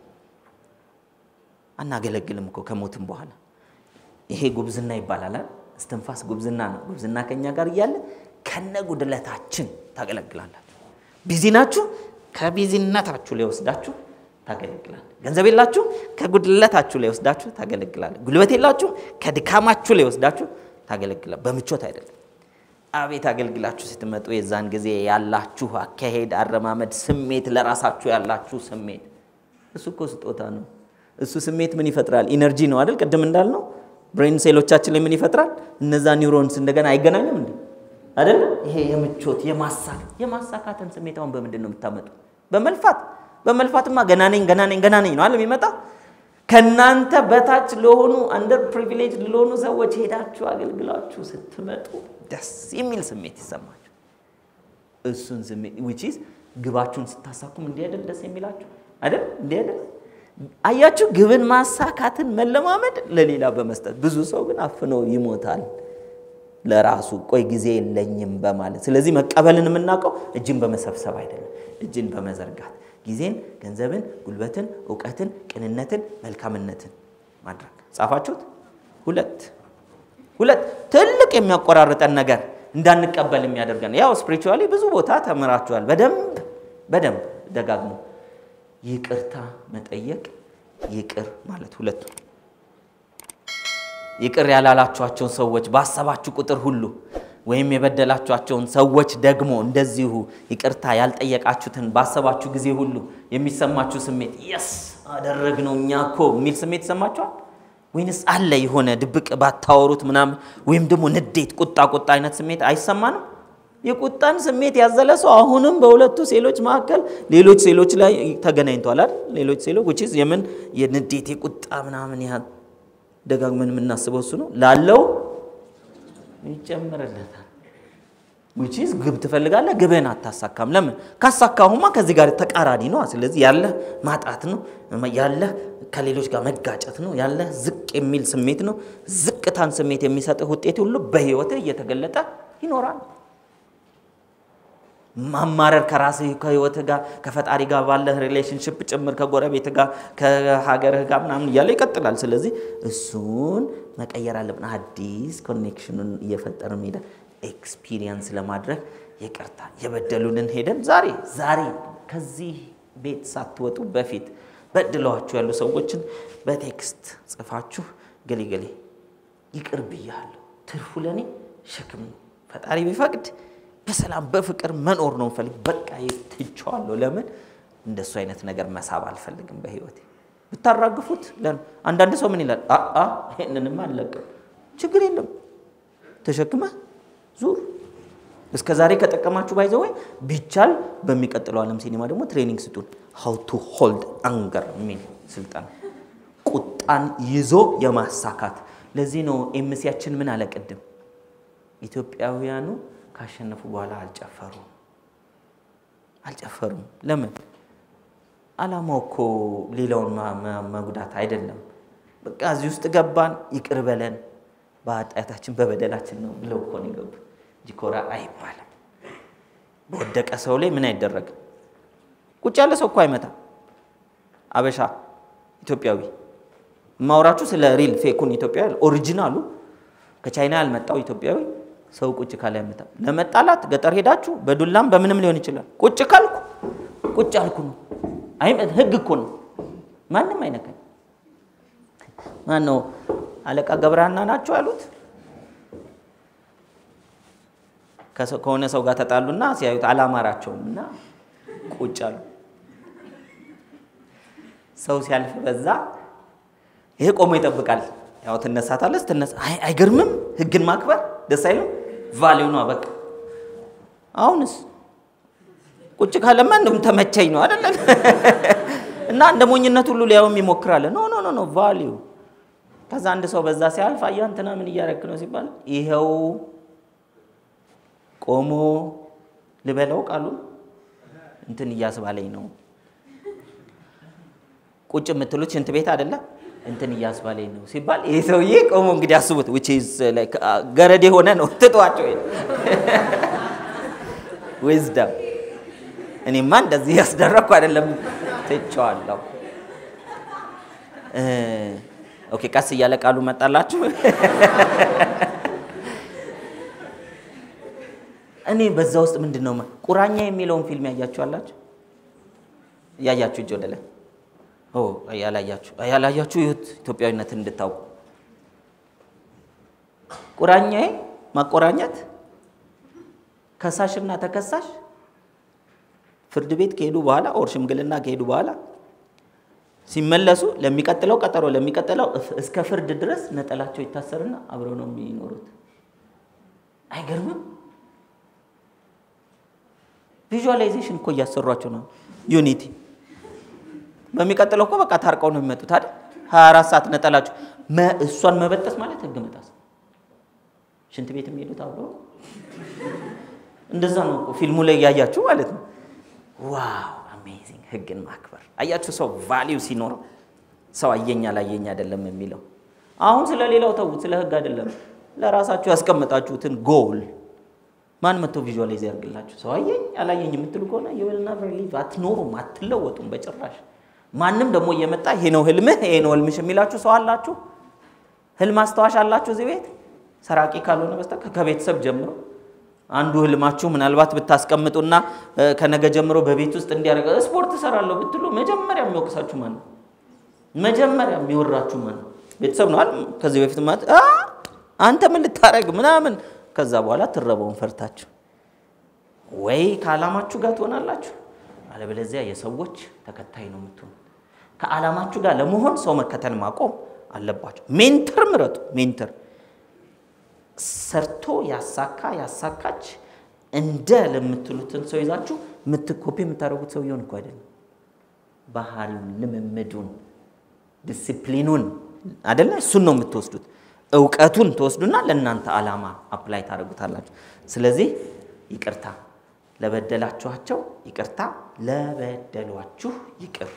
አናገለግልም እኮ ከሞትም በኋላ ይሄ ጉብዝና ይባላል። እስትንፋስ ጉብዝና ነው። ጉብዝና ከኛ ጋር እያለ ከነ ጉድለታችን ታገለግላላችሁ። ቢዚ ናችሁ፣ ከቢዚነታችሁ ላይ ወስዳችሁ ታገለግላል። ገንዘብ የላችሁ፣ ከጉድለታችሁ ላይ ወስዳችሁ ታገለግላለ። ጉልበት የላችሁ፣ ከድካማችሁ ላይ ወስዳችሁ ታገለግላል። በምቾት አይደለም። አቤት አገልግላችሁ ስትመጡ የዛን ጊዜ ያላችሁ አካሄድ፣ አረማመድ፣ ስሜት ለራሳችሁ ያላችሁ ስሜት እሱ እኮ ስጦታ ነው። እሱ ስሜት ምን ይፈጥራል? ኢነርጂ ነው አይደል? ቅድም እንዳልነው ብሬን ሴሎቻችን ላይ ምን ይፈጥራል? እነዛ ኒውሮንስ እንደገና አይገናኙም እንዴ? አይደለ? ይሄ የምቾት የማሳካት የማሳካትን ስሜት አሁን በምንድን ነው የምታመጡ? በመልፋት በመልፋትማ ገና ነኝ ገና ነኝ ገና ነኝ ነው አለ የሚመጣው። ከእናንተ በታች ለሆኑ አንደር ፕሪቪሌጅ ለሆኑ ሰዎች ሄዳችሁ አገልግላችሁ ስትመጡ ደስ የሚል ስሜት ይሰማችሁ። እሱን ስሜት ዊች ኢዝ ግባችሁን ስታሳኩም እንዲህ አይደል ደስ የሚላችሁ አይደል? እንዲህ አይደል? አያችሁ፣ ግብን ማሳካትን መለማመድ ለሌላ በመስጠት ብዙ ሰው ግን አፍኖ ይሞታል ለራሱ ቆይ ጊዜ የለኝም በማለት። ስለዚህ መቀበልን የምናውቀው እጅን በመሰብሰብ አይደለም፣ እጅን በመዘርጋት ጊዜን፣ ገንዘብን፣ ጉልበትን፣ እውቀትን፣ ቅንነትን፣ መልካምነትን ማድረግ። ጻፋችሁት? ሁለት ሁለት ትልቅ የሚያቆራርጠን ነገር እንዳንቀበል የሚያደርገን ያው ስፒሪቹዋሊ ብዙ ቦታ ተምራችኋል። በደንብ በደንብ ደጋግሞ ይቅርታ መጠየቅ፣ ይቅር ማለት ሁለቱ ይቅር ያላላችኋቸውን ሰዎች ባሰባችሁ ቁጥር ሁሉ ወይም የበደላችኋቸውን ሰዎች ደግሞ እንደዚሁ ይቅርታ ያልጠየቃችሁትን ባሰባችሁ ጊዜ ሁሉ የሚሰማችሁ ስሜት የስ አደረግነው እኛ እኮ የሚል ስሜት ይሰማችኋል? ወይንስ አለ የሆነ ድብቅ ባታወሩት ምናምን ወይም ደግሞ ንዴት፣ ቁጣ ቁጣ አይነት ስሜት አይሰማንም? የቁጣን ስሜት ያዘለ ሰው አሁንም በሁለቱ ሴሎች መካከል ሌሎች ሴሎች ላይ ተገናኝቷል አይደል? ሌሎች ሴሎች which is የምን የንዴት የቁጣ ምናምን ያህል ደጋግመን የምናስበው እሱ ነው ላለው ይጨምርለታል። which is ግብ ትፈልጋለህ፣ ግብህን አታሳካም። ለምን ካሳካሁማ ከዚህ ጋር ተቃራኒ ነው። ስለዚህ ያለህ ማጣት ነው፣ ያለህ ከሌሎች ጋር መጋጨት ነው፣ ያለህ ዝቅ የሚል ስሜት ነው። ዝቅታን ስሜት የሚሰጥህ ውጤት ሁሉ በህይወትህ እየተገለጠ ይኖራል። ማማረር ከራስህ ከህይወትህ ጋር ከፈጣሪ ጋር ባለህ ሪሌሽንሽፕ ጭምር ከጎረቤትህ ጋር ከሀገርህ ጋር ምናምን እያለ ይቀጥላል። ስለዚህ እሱን መቀየር አለብን። አዲስ ኮኔክሽኑን እየፈጠርን ሄደን ኤክስፒሪየንስ ለማድረግ ይቅርታ የበደሉንን ሄደን ዛሬ ዛሬ ከዚህ ቤት ሳትወጡ በፊት በድለዋችሁ ያሉ ሰዎችን በቴክስት ጽፋችሁ ገሌ ገሌ ይቅር ብያለሁ፣ ትርፉ ለእኔ ሸክም ነው፣ ፈጣሪ ቢፈቅድ በሰላም በፍቅር መኖር ነው ፈልግ በቃ ትቼዋለሁ። ለምን እንደሱ አይነት ነገር መሳብ አልፈልግም በህይወቴ። ብታራግፉት አንዳንድ ሰው ምን ይላል? አአ ይህንንም አልለቅም። ችግር የለም ተሸክመህ ዙር። እስከ ዛሬ ከጠቀማችሁ ባይዘው ወይ ቢቻል በሚቀጥለው ዓለም ሲኒማ ደግሞ ትሬኒንግ ስጡን። ሀው ቱ ሆልድ አንገር የሚል ስልጠና ቁጣን ይዞ የማሳካት ለዚህ ነው ኤምሲያችን ምን አለ ቅድም ኢትዮጵያውያኑ ካሸነፉ በኋላ አልጨፈሩም አልጨፈሩም። ለምን? አላማው እኮ ሌላውን መጉዳት አይደለም። በቃ እዚህ ውስጥ ገባን፣ ይቅር በለን በኃጢአታችን በበደላችን ነው ብለው እኮ ነው የገቡ እንጂ ኮራ አይባልም። በወደቀ ሰው ላይ ምን አይደረግም። ቁጭ ያለ ሰው እኮ አይመታም። አበሻ ኢትዮጵያዊ ማውራችሁ ስለ ሪል ፌኩን ኢትዮጵያዊ ኦሪጂናሉ ከቻይና ያልመጣው ኢትዮጵያዊ ሰው ቁጭ ካለ ያመጣ ለመጣላት ገጠር ሄዳችሁ በዱላም በምንም ሊሆን ይችላል። ቁጭ ካልኩ ቁጭ አልኩ ነው። አይ ህግ እኮ ነው። ማንም አይነካኝ። ማን ነው አለቃ ገብረሃና ናቸው ያሉት? ከሆነ ሰው ጋር ተጣሉና ሲያዩት አላማራቸውም እና ቁጭ አሉ። ሰው ሲያልፍ በዛ ይሄ ቆሞ ይጠብቃል። ያው ትነሳታለች። ትነሳ አይገርምም? ህግን ማክበር ደስ አይልም? ቫሊዩ ነው በቃ። አሁንስ ቁጭ ካለማ እንደውም ተመቸኝ ነው አይደለ? እና እንደ ሞኝነት ሁሉ ሊያውም ይሞክራል። ኖ ኖ ኖ ኖ ቫሊዩ። ከዛ አንድ ሰው በዛ ሲያልፍ አያ እንትና ምን እያረክ ነው ሲባል ይኸው ቆሞ ልበለው ቃሉ እንትን እያስባለኝ ነው። ቁጭ የምትሉት ሽንት ቤት አይደለ? እንትን እያስባለኝ ነው ሲባል ይህ ሰውዬ ቆሞ እንግዲህ አስቡት። ገረድ የሆነ ነው ትጧቸው ዊዝደም እኔማ እንደዚህ ያስደረግኩ አይደለም ትቼዋለሁ። ኦኬ ቀስ እያለ ቃሉ መጣላችሁ። እኔ በዛ ውስጥ ምንድን ነው ቁራኛ የሚለውን ፊልም ያያችሁ አላችሁ? ያያችሁ እጅ ወደ ላይ ያላያችሁ ያላያችሁ ይሁት ኢትዮጵያዊነትን እንድታውቁ ቁራኛዬ ማቆራኘት ከሳሽና ተከሳሽ ፍርድ ቤት ከሄዱ በኋላ ኦር ሽምግልና ከሄዱ በኋላ ሲመለሱ ለሚቀጥለው ቀጠሮ ለሚቀጥለው እስከ ፍርድ ድረስ ነጠላቸው ይታሰርና አብረው ነው የሚኖሩት። አይገርምም? ቪዥዋላይዜሽን እኮ እያሰሯቸው ነው። ዩኒቲ በሚቀጥለው እኮ በቃ ታርቀው ነው የሚመጡት አይደል? 24 ሰዓት ነጠላቸው እሷን መበጠስ ማለት ህግ መጣስ። ሽንት ቤት የሚሄዱት አብረው እንደዛ ነው እኮ ፊልሙ ላይ ያያችሁ ማለት ነው። ዋው አሜዚንግ! ህግን ማክበር አያችሁ። ሰው ቫሊዩ ሲኖረው ሰው አየኛ ላየኝ አይደለም የሚለው። አሁን ስለ ሌላው ተዉት፣ ስለ ህግ አይደለም። ለራሳችሁ ያስቀመጣችሁትን ጎል ማን መጥቶ ቪዥዋላይዝ ያርግላችሁ? ሰው አየኝ አላየኝ የምትሉ ከሆነ የወልና ሊቭ አትኖሩም፣ አትለወጡም በጭራሽ። ማንም ደግሞ እየመጣ ይሄ ነው ህልምህ፣ ይሄ ነው ህልምሽ የሚላችሁ ሰው አላችሁ? ህልም አስታዋሽ አላችሁ እዚህ ቤት? ሰራቂ ካልሆነ በስተቀር ከቤተሰብ ጀምሮ አንዱ ህልማችሁ ምናልባት ብታስቀምጡና ከነገ ጀምሮ በቤት ውስጥ እንዲያደርገ ስፖርት እሰራለሁ ብትሉ መጀመሪያ የሚወቅሳችሁ ማን ነው? መጀመሪያ የሚወራችሁ ማን ነው? ቤተሰብ ነው አይደል? ከዚህ በፊት ማለት አንተ ምን ልታረግ ምናምን ከዛ በኋላ ትረበውን ፈርታችሁ ወይ ከዓላማችሁ ጋር ትሆናላችሁ፣ አለበለዚያ የሰዎች ተከታይ ነው የምትሆኑት። ከዓላማችሁ ጋር ለመሆን ሰው መከተል ማቆም አለባቸው። ሜንተር ምረጡ። ሜንተር ሰርቶ ያሳካ ያሳካች እንደ ለምትሉትን ሰው ይዛችሁ ምትኮፒ የምታደርጉት ሰውየውን እኮ አይደለም። ባህሪውን፣ ልምምዱን፣ ዲሲፕሊኑን አይደለ? እሱን ነው የምትወስዱት። እውቀቱን ትወስዱና ለእናንተ ዓላማ አፕላይ ታደርጉታላችሁ። ስለዚህ ይቅርታ ለበደላችኋቸው ይቅርታ፣ ለበደሏችሁ ይቅር።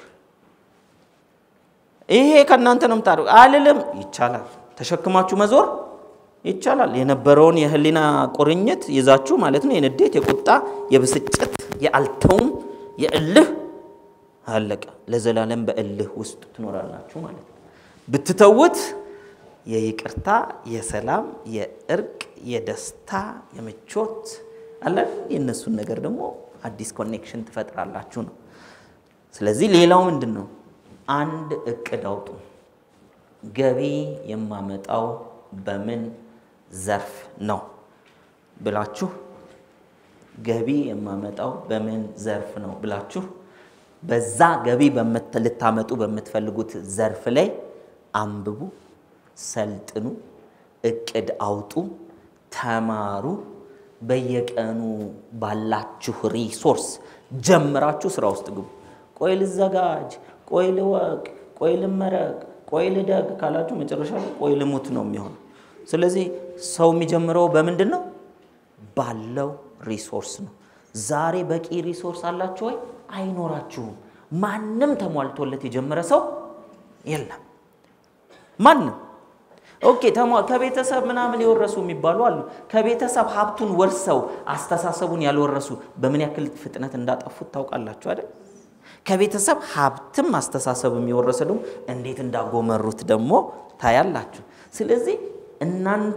ይሄ ከእናንተ ነው የምታደርጉ አልልም። ይቻላል፣ ተሸክማችሁ መዞር ይቻላል። የነበረውን የህሊና ቁርኝት ይዛችሁ ማለት ነው። የንዴት፣ የቁጣ፣ የብስጭት፣ የአልተውም፣ የእልህ አለቀ። ለዘላለም በእልህ ውስጥ ትኖራላችሁ ማለት ነው። ብትተውት የይቅርታ፣ የሰላም፣ የእርቅ፣ የደስታ፣ የምቾት አለ። የእነሱን ነገር ደግሞ አዲስ ኮኔክሽን ትፈጥራላችሁ ነው። ስለዚህ ሌላው ምንድን ነው? አንድ እቅድ አውጡ። ገቢ የማመጣው በምን ዘርፍ ነው ብላችሁ ገቢ የማመጣው በምን ዘርፍ ነው ብላችሁ በዛ ገቢ ልታመጡ በምትፈልጉት ዘርፍ ላይ አንብቡ፣ ሰልጥኑ፣ እቅድ አውጡ፣ ተማሩ። በየቀኑ ባላችሁ ሪሶርስ ጀምራችሁ ስራ ውስጥ ግቡ። ቆይ ልዘጋጅ፣ ቆይ ልወቅ፣ ቆይ ልመረቅ፣ ቆይ ልደግ ካላችሁ መጨረሻ ላይ ቆይ ልሙት ነው የሚሆነው። ስለዚህ ሰው የሚጀምረው በምንድን ነው? ባለው ሪሶርስ ነው። ዛሬ በቂ ሪሶርስ አላችሁ ወይ? አይኖራችሁም። ማንም ተሟልቶለት የጀመረ ሰው የለም። ማንም ኦኬ ከቤተሰብ ምናምን የወረሱ የሚባሉ አሉ። ከቤተሰብ ሀብቱን ወርሰው አስተሳሰቡን ያልወረሱ በምን ያክል ፍጥነት እንዳጠፉት ታውቃላችሁ አይደል? ከቤተሰብ ሀብትም አስተሳሰብም የወረሰ ደግሞ እንዴት እንዳጎመሩት ደግሞ ታያላችሁ። ስለዚህ እናንተ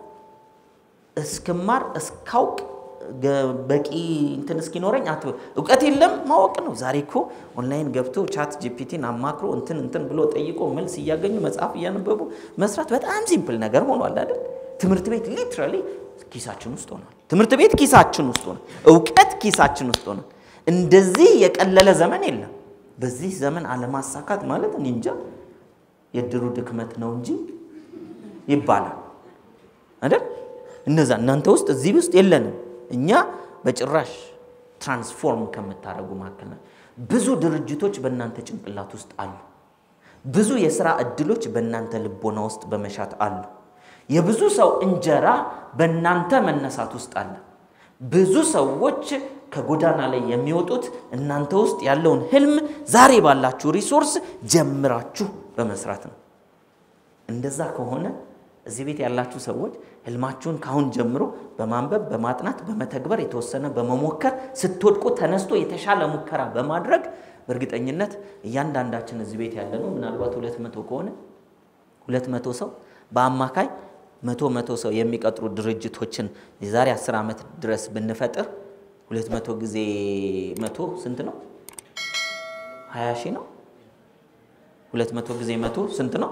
እስክማር እስካውቅ በቂ እንትን እስኪኖረኝ አትበሉ። እውቀት የለም ማወቅ ነው። ዛሬ እኮ ኦንላይን ገብቶ ቻት ጂፒቲን አማክሮ እንትን እንትን ብሎ ጠይቆ መልስ እያገኙ መጽሐፍ እያነበቡ መስራት በጣም ሲምፕል ነገር ሆኗል አይደል? ትምህርት ቤት ሊትራሊ ኪሳችን ውስጥ ሆኗል። ትምህርት ቤት ኪሳችን ውስጥ ሆኗል። እውቀት ኪሳችን ውስጥ ሆኗል። እንደዚህ የቀለለ ዘመን የለም። በዚህ ዘመን አለማሳካት ማለት እኔ እንጃ የድሩ ድክመት ነው እንጂ ይባላል አይደል? እነዛ እናንተ ውስጥ እዚህ ውስጥ የለንም። እኛ በጭራሽ ትራንስፎርም ከምታደርጉ መካከል ነው። ብዙ ድርጅቶች በእናንተ ጭንቅላት ውስጥ አሉ። ብዙ የስራ እድሎች በእናንተ ልቦና ውስጥ በመሻት አሉ። የብዙ ሰው እንጀራ በእናንተ መነሳት ውስጥ አለ። ብዙ ሰዎች ከጎዳና ላይ የሚወጡት እናንተ ውስጥ ያለውን ህልም ዛሬ ባላችሁ ሪሶርስ ጀምራችሁ በመስራት ነው። እንደዛ ከሆነ እዚህ ቤት ያላችሁ ሰዎች ህልማችሁን ካሁን ጀምሮ በማንበብ በማጥናት በመተግበር የተወሰነ በመሞከር ስትወድቁ ተነስቶ የተሻለ ሙከራ በማድረግ በእርግጠኝነት እያንዳንዳችን እዚህ ቤት ያለ ነው ምናልባት ሁለት መቶ ከሆነ ሁለት መቶ ሰው በአማካይ መቶ መቶ ሰው የሚቀጥሩ ድርጅቶችን የዛሬ አስር ዓመት ድረስ ብንፈጥር ሁለት መቶ ጊዜ መቶ ስንት ነው? ሀያ ሺህ ነው። ሁለት መቶ ጊዜ መቶ ስንት ነው?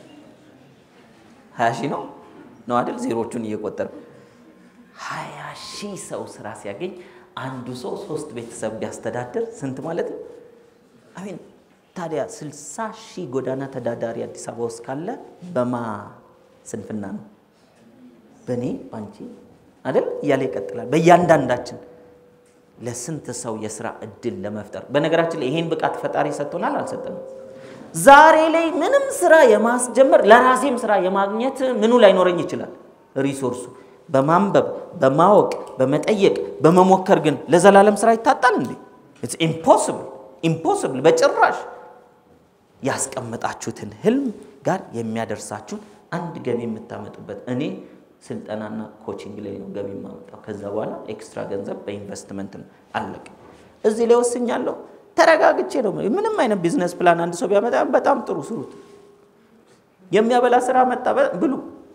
ሀያ ሺህ ነው ነው አይደል? ዜሮቹን እየቆጠር ሀያ ሺህ ሰው ስራ ሲያገኝ አንዱ ሰው ሶስት ቤተሰብ ቢያስተዳድር ስንት ማለት ነው? አሚን ታዲያ ስልሳ ሺህ ጎዳና ተዳዳሪ አዲስ አበባ ውስጥ ካለ በማ ስንፍና ነው? በእኔ ባንቺ አይደል? እያለ ይቀጥላል። በእያንዳንዳችን ለስንት ሰው የስራ እድል ለመፍጠር በነገራችን ላይ ይሄን ብቃት ፈጣሪ ሰጥቶናል አልሰጠንም? ዛሬ ላይ ምንም ስራ የማስጀመር ለራሴም ስራ የማግኘት ምኑ ላይኖረኝ ይችላል። ሪሶርሱ በማንበብ በማወቅ በመጠየቅ በመሞከር ግን ለዘላለም ስራ ይታጣል እንዴ? ኢትስ ኢምፖስብል ኢምፖስብል በጭራሽ። ያስቀመጣችሁትን ህልም ጋር የሚያደርሳችሁን አንድ ገቢ የምታመጡበት እኔ ስልጠናና ኮቺንግ ላይ ነው ገቢ የማመጣው። ከዛ በኋላ ኤክስትራ ገንዘብ በኢንቨስትመንት ነው። አለቀ። እዚህ ላይ ወስኛለሁ። ተረጋግቼ ነው። ምንም አይነት ቢዝነስ ፕላን አንድ ሰው ቢያመጣ በጣም ጥሩ ስሩት። የሚያበላ ስራ መጣ ብሉ።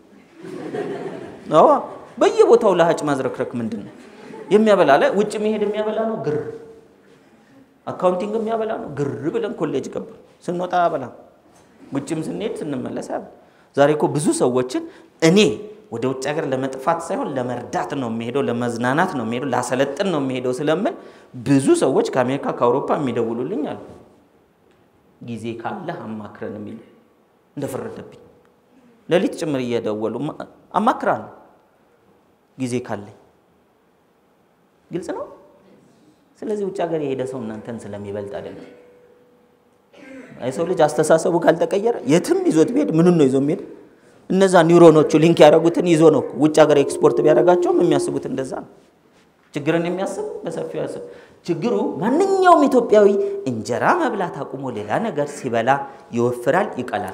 አዎ በየቦታው ለሀጭ ማዝረክረክ ምንድን ነው የሚያበላ? ላይ ውጭ መሄድ የሚያበላ ነው ግር፣ አካውንቲንግ የሚያበላ ነው ግር ብለን ኮሌጅ ገባ ስንወጣ ያበላ፣ ውጭም ስንሄድ ስንመለስ ያበላ። ዛሬ እኮ ብዙ ሰዎችን እኔ ወደ ውጭ ሀገር ለመጥፋት ሳይሆን ለመርዳት ነው የሚሄደው፣ ለመዝናናት ነው የሚሄደው፣ ላሰለጥን ነው የሚሄደው ስለምን ብዙ ሰዎች ከአሜሪካ ከአውሮፓ የሚደውሉልኝ አሉ። ጊዜ ካለህ አማክረን የሚሉ እንደፈረደብኝ ሌሊት ጭምር እየደወሉ አማክራለሁ ጊዜ ካለኝ። ግልጽ ነው። ስለዚህ ውጭ ሀገር የሄደ ሰው እናንተን ስለሚበልጥ አይደለም። የሰው ልጅ አስተሳሰቡ ካልተቀየረ የትም ይዞት ቢሄድ ምኑን ነው ይዞ የሚሄድ? እነዛ ኒውሮኖቹ ሊንክ ያደረጉትን ይዞ ነው ውጭ ሀገር ኤክስፖርት ቢያደርጋቸውም የሚያስቡት እንደዛ ነው። ችግርን የሚያስብ በሰፊው ያስብ። ችግሩ ማንኛውም ኢትዮጵያዊ እንጀራ መብላት አቁሞ ሌላ ነገር ሲበላ ይወፍራል፣ ይቀላል።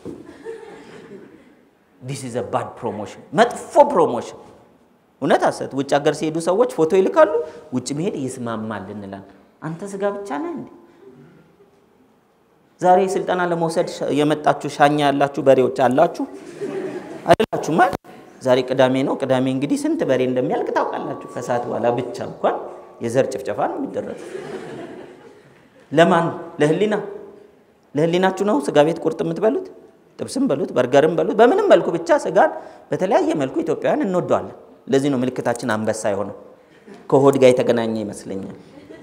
ዲስ ኢዝ ባድ ፕሮሞሽን፣ መጥፎ ፕሮሞሽን። እውነት አሰት ውጭ ሀገር ሲሄዱ ሰዎች ፎቶ ይልካሉ። ውጭ መሄድ ይስማማል እንላለን። አንተ ስጋ ብቻ ነህ እንዴ? ዛሬ ስልጠና ለመውሰድ የመጣችሁ ሻኛ ያላችሁ በሬዎች አላችሁ አይደላችሁም? ማለት ዛሬ ቅዳሜ ነው። ቅዳሜ እንግዲህ ስንት በሬ እንደሚያልቅ ታውቃላችሁ። ከሰዓት በኋላ ብቻ እንኳን የዘር ጭፍጨፋ ነው የሚደረገው። ለማን? ለህሊና ለህሊናችሁ ነው ስጋ ቤት ቁርጥ የምትበሉት? ጥብስም በሉት በርገርም በሉት በምንም መልኩ ብቻ ስጋን በተለያየ መልኩ ኢትዮጵያውያን እንወደዋለን። ለዚህ ነው ምልክታችን አንበሳ የሆነው። ከሆድ ጋር የተገናኘ ይመስለኛል።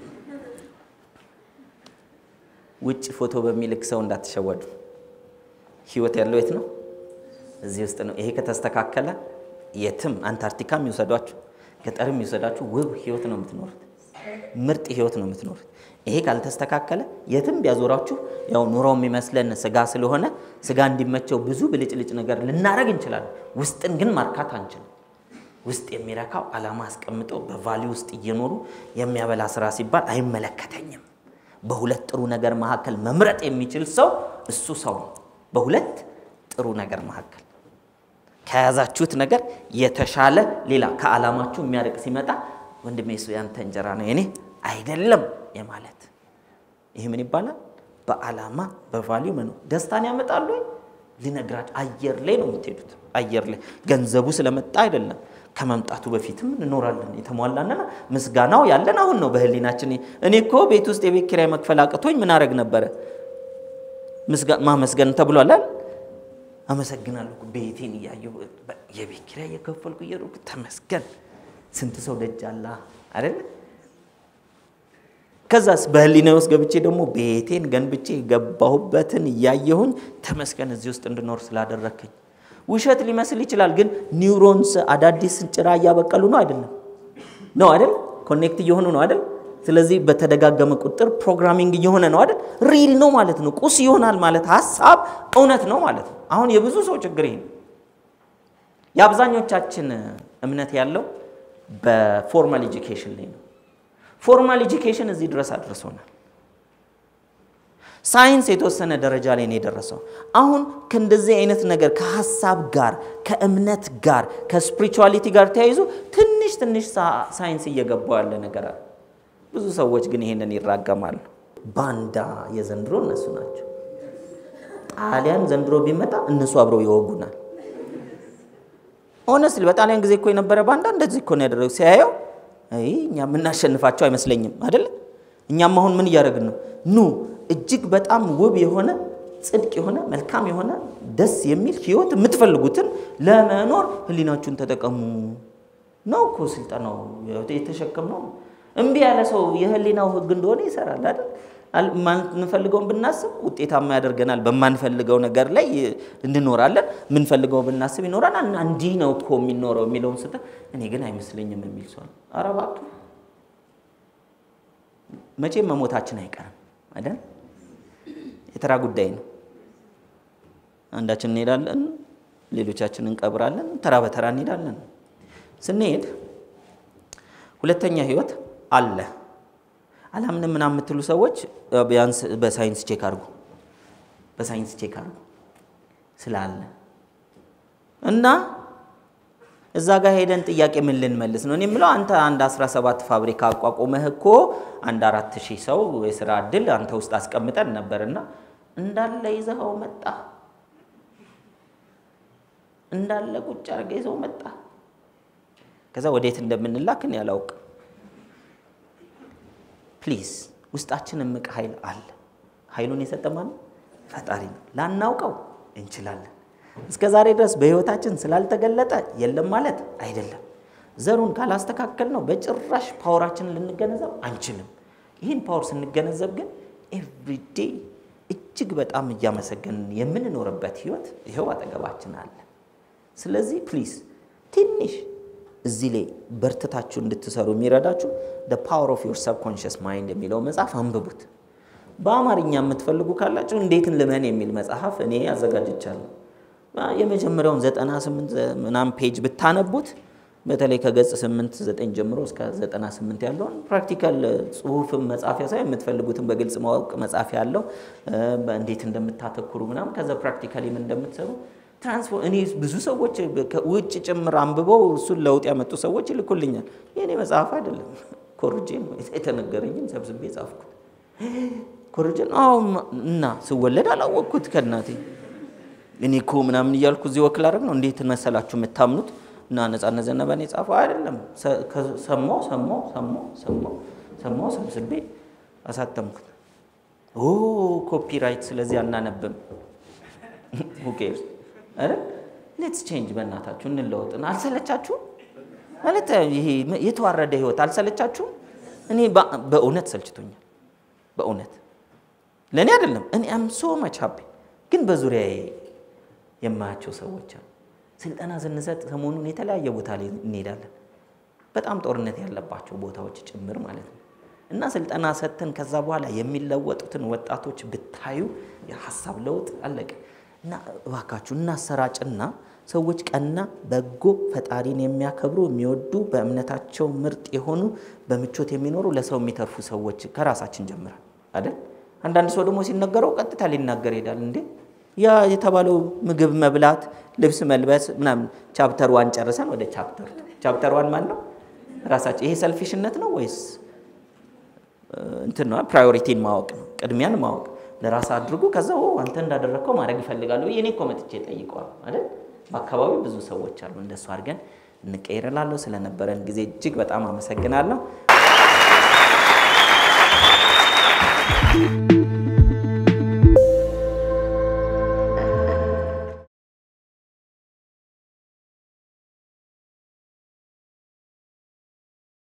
ውጭ ፎቶ በሚልክ ሰው እንዳትሸወዱ። ህይወት ያለው የት ነው? እዚህ ውስጥ ነው። ይሄ ከተስተካከለ የትም አንታርክቲካም ይውሰዷችሁ፣ ገጠርም ይውሰዳችሁ፣ ውብ ህይወት ነው የምትኖሩት። ምርጥ ህይወት ነው የምትኖሩት። ይሄ ካልተስተካከለ የትም ቢያዞራችሁ ያው ኑሮው የሚመስለን ስጋ ስለሆነ ስጋ እንዲመቸው ብዙ ብልጭልጭ ነገር ልናደርግ እንችላለን። ውስጥን ግን ማርካት አንችልም። ውስጥ የሚረካው ዓላማ አስቀምጦ በቫሊ ውስጥ እየኖሩ የሚያበላ ስራ ሲባል አይመለከተኝም። በሁለት ጥሩ ነገር መካከል መምረጥ የሚችል ሰው እሱ ሰው ነው። በሁለት ጥሩ ነገር መካከል ከያዛችሁት ነገር የተሻለ ሌላ ከዓላማችሁ የሚያርቅ ሲመጣ ወንድሜ እሱ ያንተ እንጀራ ነው የኔ አይደለም የማለት ይህ ምን ይባላል? በዓላማ በቫሊዩ መኖር ደስታን ያመጣሉ። ልነግራችሁ አየር ላይ ነው የምትሄዱት። አየር ላይ ገንዘቡ ስለመጣ አይደለም ከመምጣቱ በፊትም እንኖራለን። የተሟላና ምስጋናው ያለን አሁን ነው በህሊናችን። እኔ እኮ ቤት ውስጥ የቤት ኪራይ መክፈል አቅቶኝ ምን አረግ ነበረ? ማመስገን ተብሏል። አመሰግናለሁ ቤቴን እያየሁ የቤት ኪራይ እየከፈልኩ እየሮኩ ተመስገን። ስንት ሰው ደጅ አላ አይደለ? ከዛስ በህሊና ውስጥ ገብቼ ደግሞ ቤቴን ገንብቼ የገባሁበትን እያየሁኝ ተመስገን እዚህ ውስጥ እንድኖር ስላደረከኝ። ውሸት ሊመስል ይችላል፣ ግን ኒውሮንስ አዳዲስ ጭራ እያበቀሉ ነው አይደለም? ነው አይደል? ኮኔክት እየሆኑ ነው አይደል? ስለዚህ በተደጋገመ ቁጥር ፕሮግራሚንግ እየሆነ ነው አይደል? ሪል ነው ማለት ነው። ቁስ ይሆናል ማለት ሀሳብ እውነት ነው ማለት ነው። አሁን የብዙ ሰው ችግር ይሄ ነው። የአብዛኞቻችን እምነት ያለው በፎርማል ኤጁኬሽን ላይ ነው። ፎርማል ኤጁኬሽን እዚህ ድረስ አድርሶናል። ሳይንስ የተወሰነ ደረጃ ላይ ነው የደረሰው። አሁን ከእንደዚህ አይነት ነገር ከሀሳብ ጋር ከእምነት ጋር ከስፒሪቹዋሊቲ ጋር ተያይዞ ትንሽ ትንሽ ሳይንስ እየገባው ያለ ነገር አለ። ብዙ ሰዎች ግን ይሄንን ይራገማሉ። ባንዳ የዘንድሮ እነሱ ናቸው። ጣሊያን ዘንድሮ ቢመጣ እነሱ አብረው ይወጉናል። ሆነስትሊ በጣሊያን ጊዜ እኮ የነበረ ባንዳ እንደዚህ እኮ ነው ያደረገው። ሲያየው እኛ የምናሸንፋቸው አይመስለኝም አይደለ? እኛም አሁን ምን እያደረግን ነው? ኑ እጅግ በጣም ውብ የሆነ ጽድቅ የሆነ መልካም የሆነ ደስ የሚል ህይወት የምትፈልጉትን ለመኖር ህሊናችሁን ተጠቀሙ ነው እኮ ስልጠናው የተሸከምነው። እምቢ ያለ ሰው የህሊናው ህግ እንደሆነ ይሰራል አይደል? የማንፈልገውን ብናስብ ውጤታማ ያደርገናል። በማንፈልገው ነገር ላይ እንኖራለን። የምንፈልገው ብናስብ ይኖራል። እንዲህ ነው እኮ የሚኖረው የሚለውን ስተ እኔ ግን አይመስለኝም የሚል ሰው ነው። ኧረ እባክህ መቼም መሞታችን አይቀርም አይደል? የተራ ጉዳይ ነው። አንዳችን እንሄዳለን፣ ሌሎቻችን እንቀብራለን። ተራ በተራ እንሄዳለን። ስንሄድ ሁለተኛ ህይወት አለ። አላምንም ምናምን የምትሉ ሰዎች ቢያንስ በሳይንስ ቼክ አድርጉ፣ በሳይንስ ቼክ አድርጉ ስላለ እና እዛ ጋር ሄደን ጥያቄ ምን ልንመልስ ነው? እኔ የምለው አንተ አንድ 17 ፋብሪካ አቋቁመህ እኮ አንድ አራት ሺህ ሰው የስራ እድል አንተ ውስጥ አስቀምጠን ነበርና እንዳለ ይዘኸው መጣ፣ እንዳለ ቁጭ አድርገህ ይዘው መጣ። ከዛ ወዴት እንደምንላክ እኔ አላውቅም። ፕሊዝ ውስጣችን እምቅ ኃይል አለ። ኃይሉን የሰጠ ማን? ፈጣሪ ነው። ላናውቀው እንችላለን። እስከ ዛሬ ድረስ በህይወታችን ስላልተገለጠ የለም ማለት አይደለም። ዘሩን ካላስተካከል ነው በጭራሽ ፓወራችንን ልንገነዘብ አንችልም። ይህን ፓወር ስንገነዘብ ግን ኤቭሪዴ እጅግ በጣም እያመሰገንን የምንኖርበት ህይወት ይኸው አጠገባችን አለ። ስለዚህ ፕሊዝ ትንሽ እዚህ ላይ በርትታችሁ እንድትሰሩ የሚረዳችሁ the power of your subconscious mind የሚለው መጽሐፍ አንብቡት። በአማርኛ የምትፈልጉ ካላችሁ እንዴትን ልመን የሚል መጽሐፍ እኔ አዘጋጅቻለሁ። የመጀመሪያውን 98 ምናምን ፔጅ ብታነቡት በተለይ ከገጽ 8 9 ጀምሮ እስከ 98 ያለውን ፕራክቲካል ጽሁፍም መጻፊያ ሳይሆን የምትፈልጉትን በግልጽ ማወቅ መጻፊያ ያለው እንዴት እንደምታተኩሩ ምናምን ከዛ ፕራክቲካሊ ምን እንደምትሰሩ ትራንስፎርም እኔ ብዙ ሰዎች ውጭ ጭምር አንብበው እሱን ለውጥ ያመጡ ሰዎች ይልኩልኛል። የእኔ መጽሐፍ አይደለም፣ ኮርጄ ነው የተነገረኝን ሰብስቤ ጻፍኩት። ኮርጄ አዎ። እና ስወለድ አላወቅኩት ከእናቴ እኔ እኮ ምናምን እያልኩ እዚህ ወክል አደረግ ነው። እንዴት መሰላችሁ የምታምኑት? እና ነጻነት ዘነበን የጻፈው አይደለም። ሰማው ሰማው ሰማው ሰማው ሰማው ሰብስቤ አሳተምኩት። ኦ ኮፒራይት፣ ስለዚህ አናነብም። ሁኬርስ አረ ሌትስ ቼንጅ፣ በእናታችሁ እንለወጥን። አልሰለቻችሁም? ማለት ይሄ የተዋረደ ህይወት አልሰለቻችሁም? እኔ በእውነት ሰልችቶኛል። በእውነት ለእኔ አይደለም። እኔ አም ሶ መች ሀፒ፣ ግን በዙሪያዬ የማያቸው ሰዎች አሉ። ስልጠና ስንሰጥ ሰሞኑን የተለያየ ቦታ ላይ እንሄዳለን። በጣም ጦርነት ያለባቸው ቦታዎች ጭምር ማለት ነው። እና ስልጠና ሰጥተን ከዛ በኋላ የሚለወጡትን ወጣቶች ብታዩ የሀሳብ ለውጥ አለቀ። እና እባካችሁ እናሰራጭና ሰዎች ቀና፣ በጎ፣ ፈጣሪን የሚያከብሩ የሚወዱ፣ በእምነታቸው ምርጥ የሆኑ በምቾት የሚኖሩ ለሰው የሚተርፉ ሰዎች ከራሳችን ጀምራል አይደል? አንዳንድ ሰው ደግሞ ሲነገረው ቀጥታ ሊናገር ይሄዳል። እንዴ ያ የተባለው ምግብ መብላት፣ ልብስ መልበስ ምናምን ቻፕተር ዋን ጨርሰን ወደ ቻፕተር ቻፕተር ዋን ማን ነው? ራሳችን። ይሄ ሰልፊሽነት ነው ወይስ እንትን ነው? ፕራዮሪቲን ማወቅ ነው፣ ቅድሚያን ማወቅ ለራስ አድርጎ ከዛ አንተ እንዳደረግከው ማድረግ ይፈልጋለሁ። እኔ እኮ መጥቼ ጠይቀዋል አይደል? በአካባቢው ብዙ ሰዎች አሉ። እንደሱ አድርገን እንቀይርላለሁ። ስለነበረን ጊዜ እጅግ በጣም አመሰግናለሁ።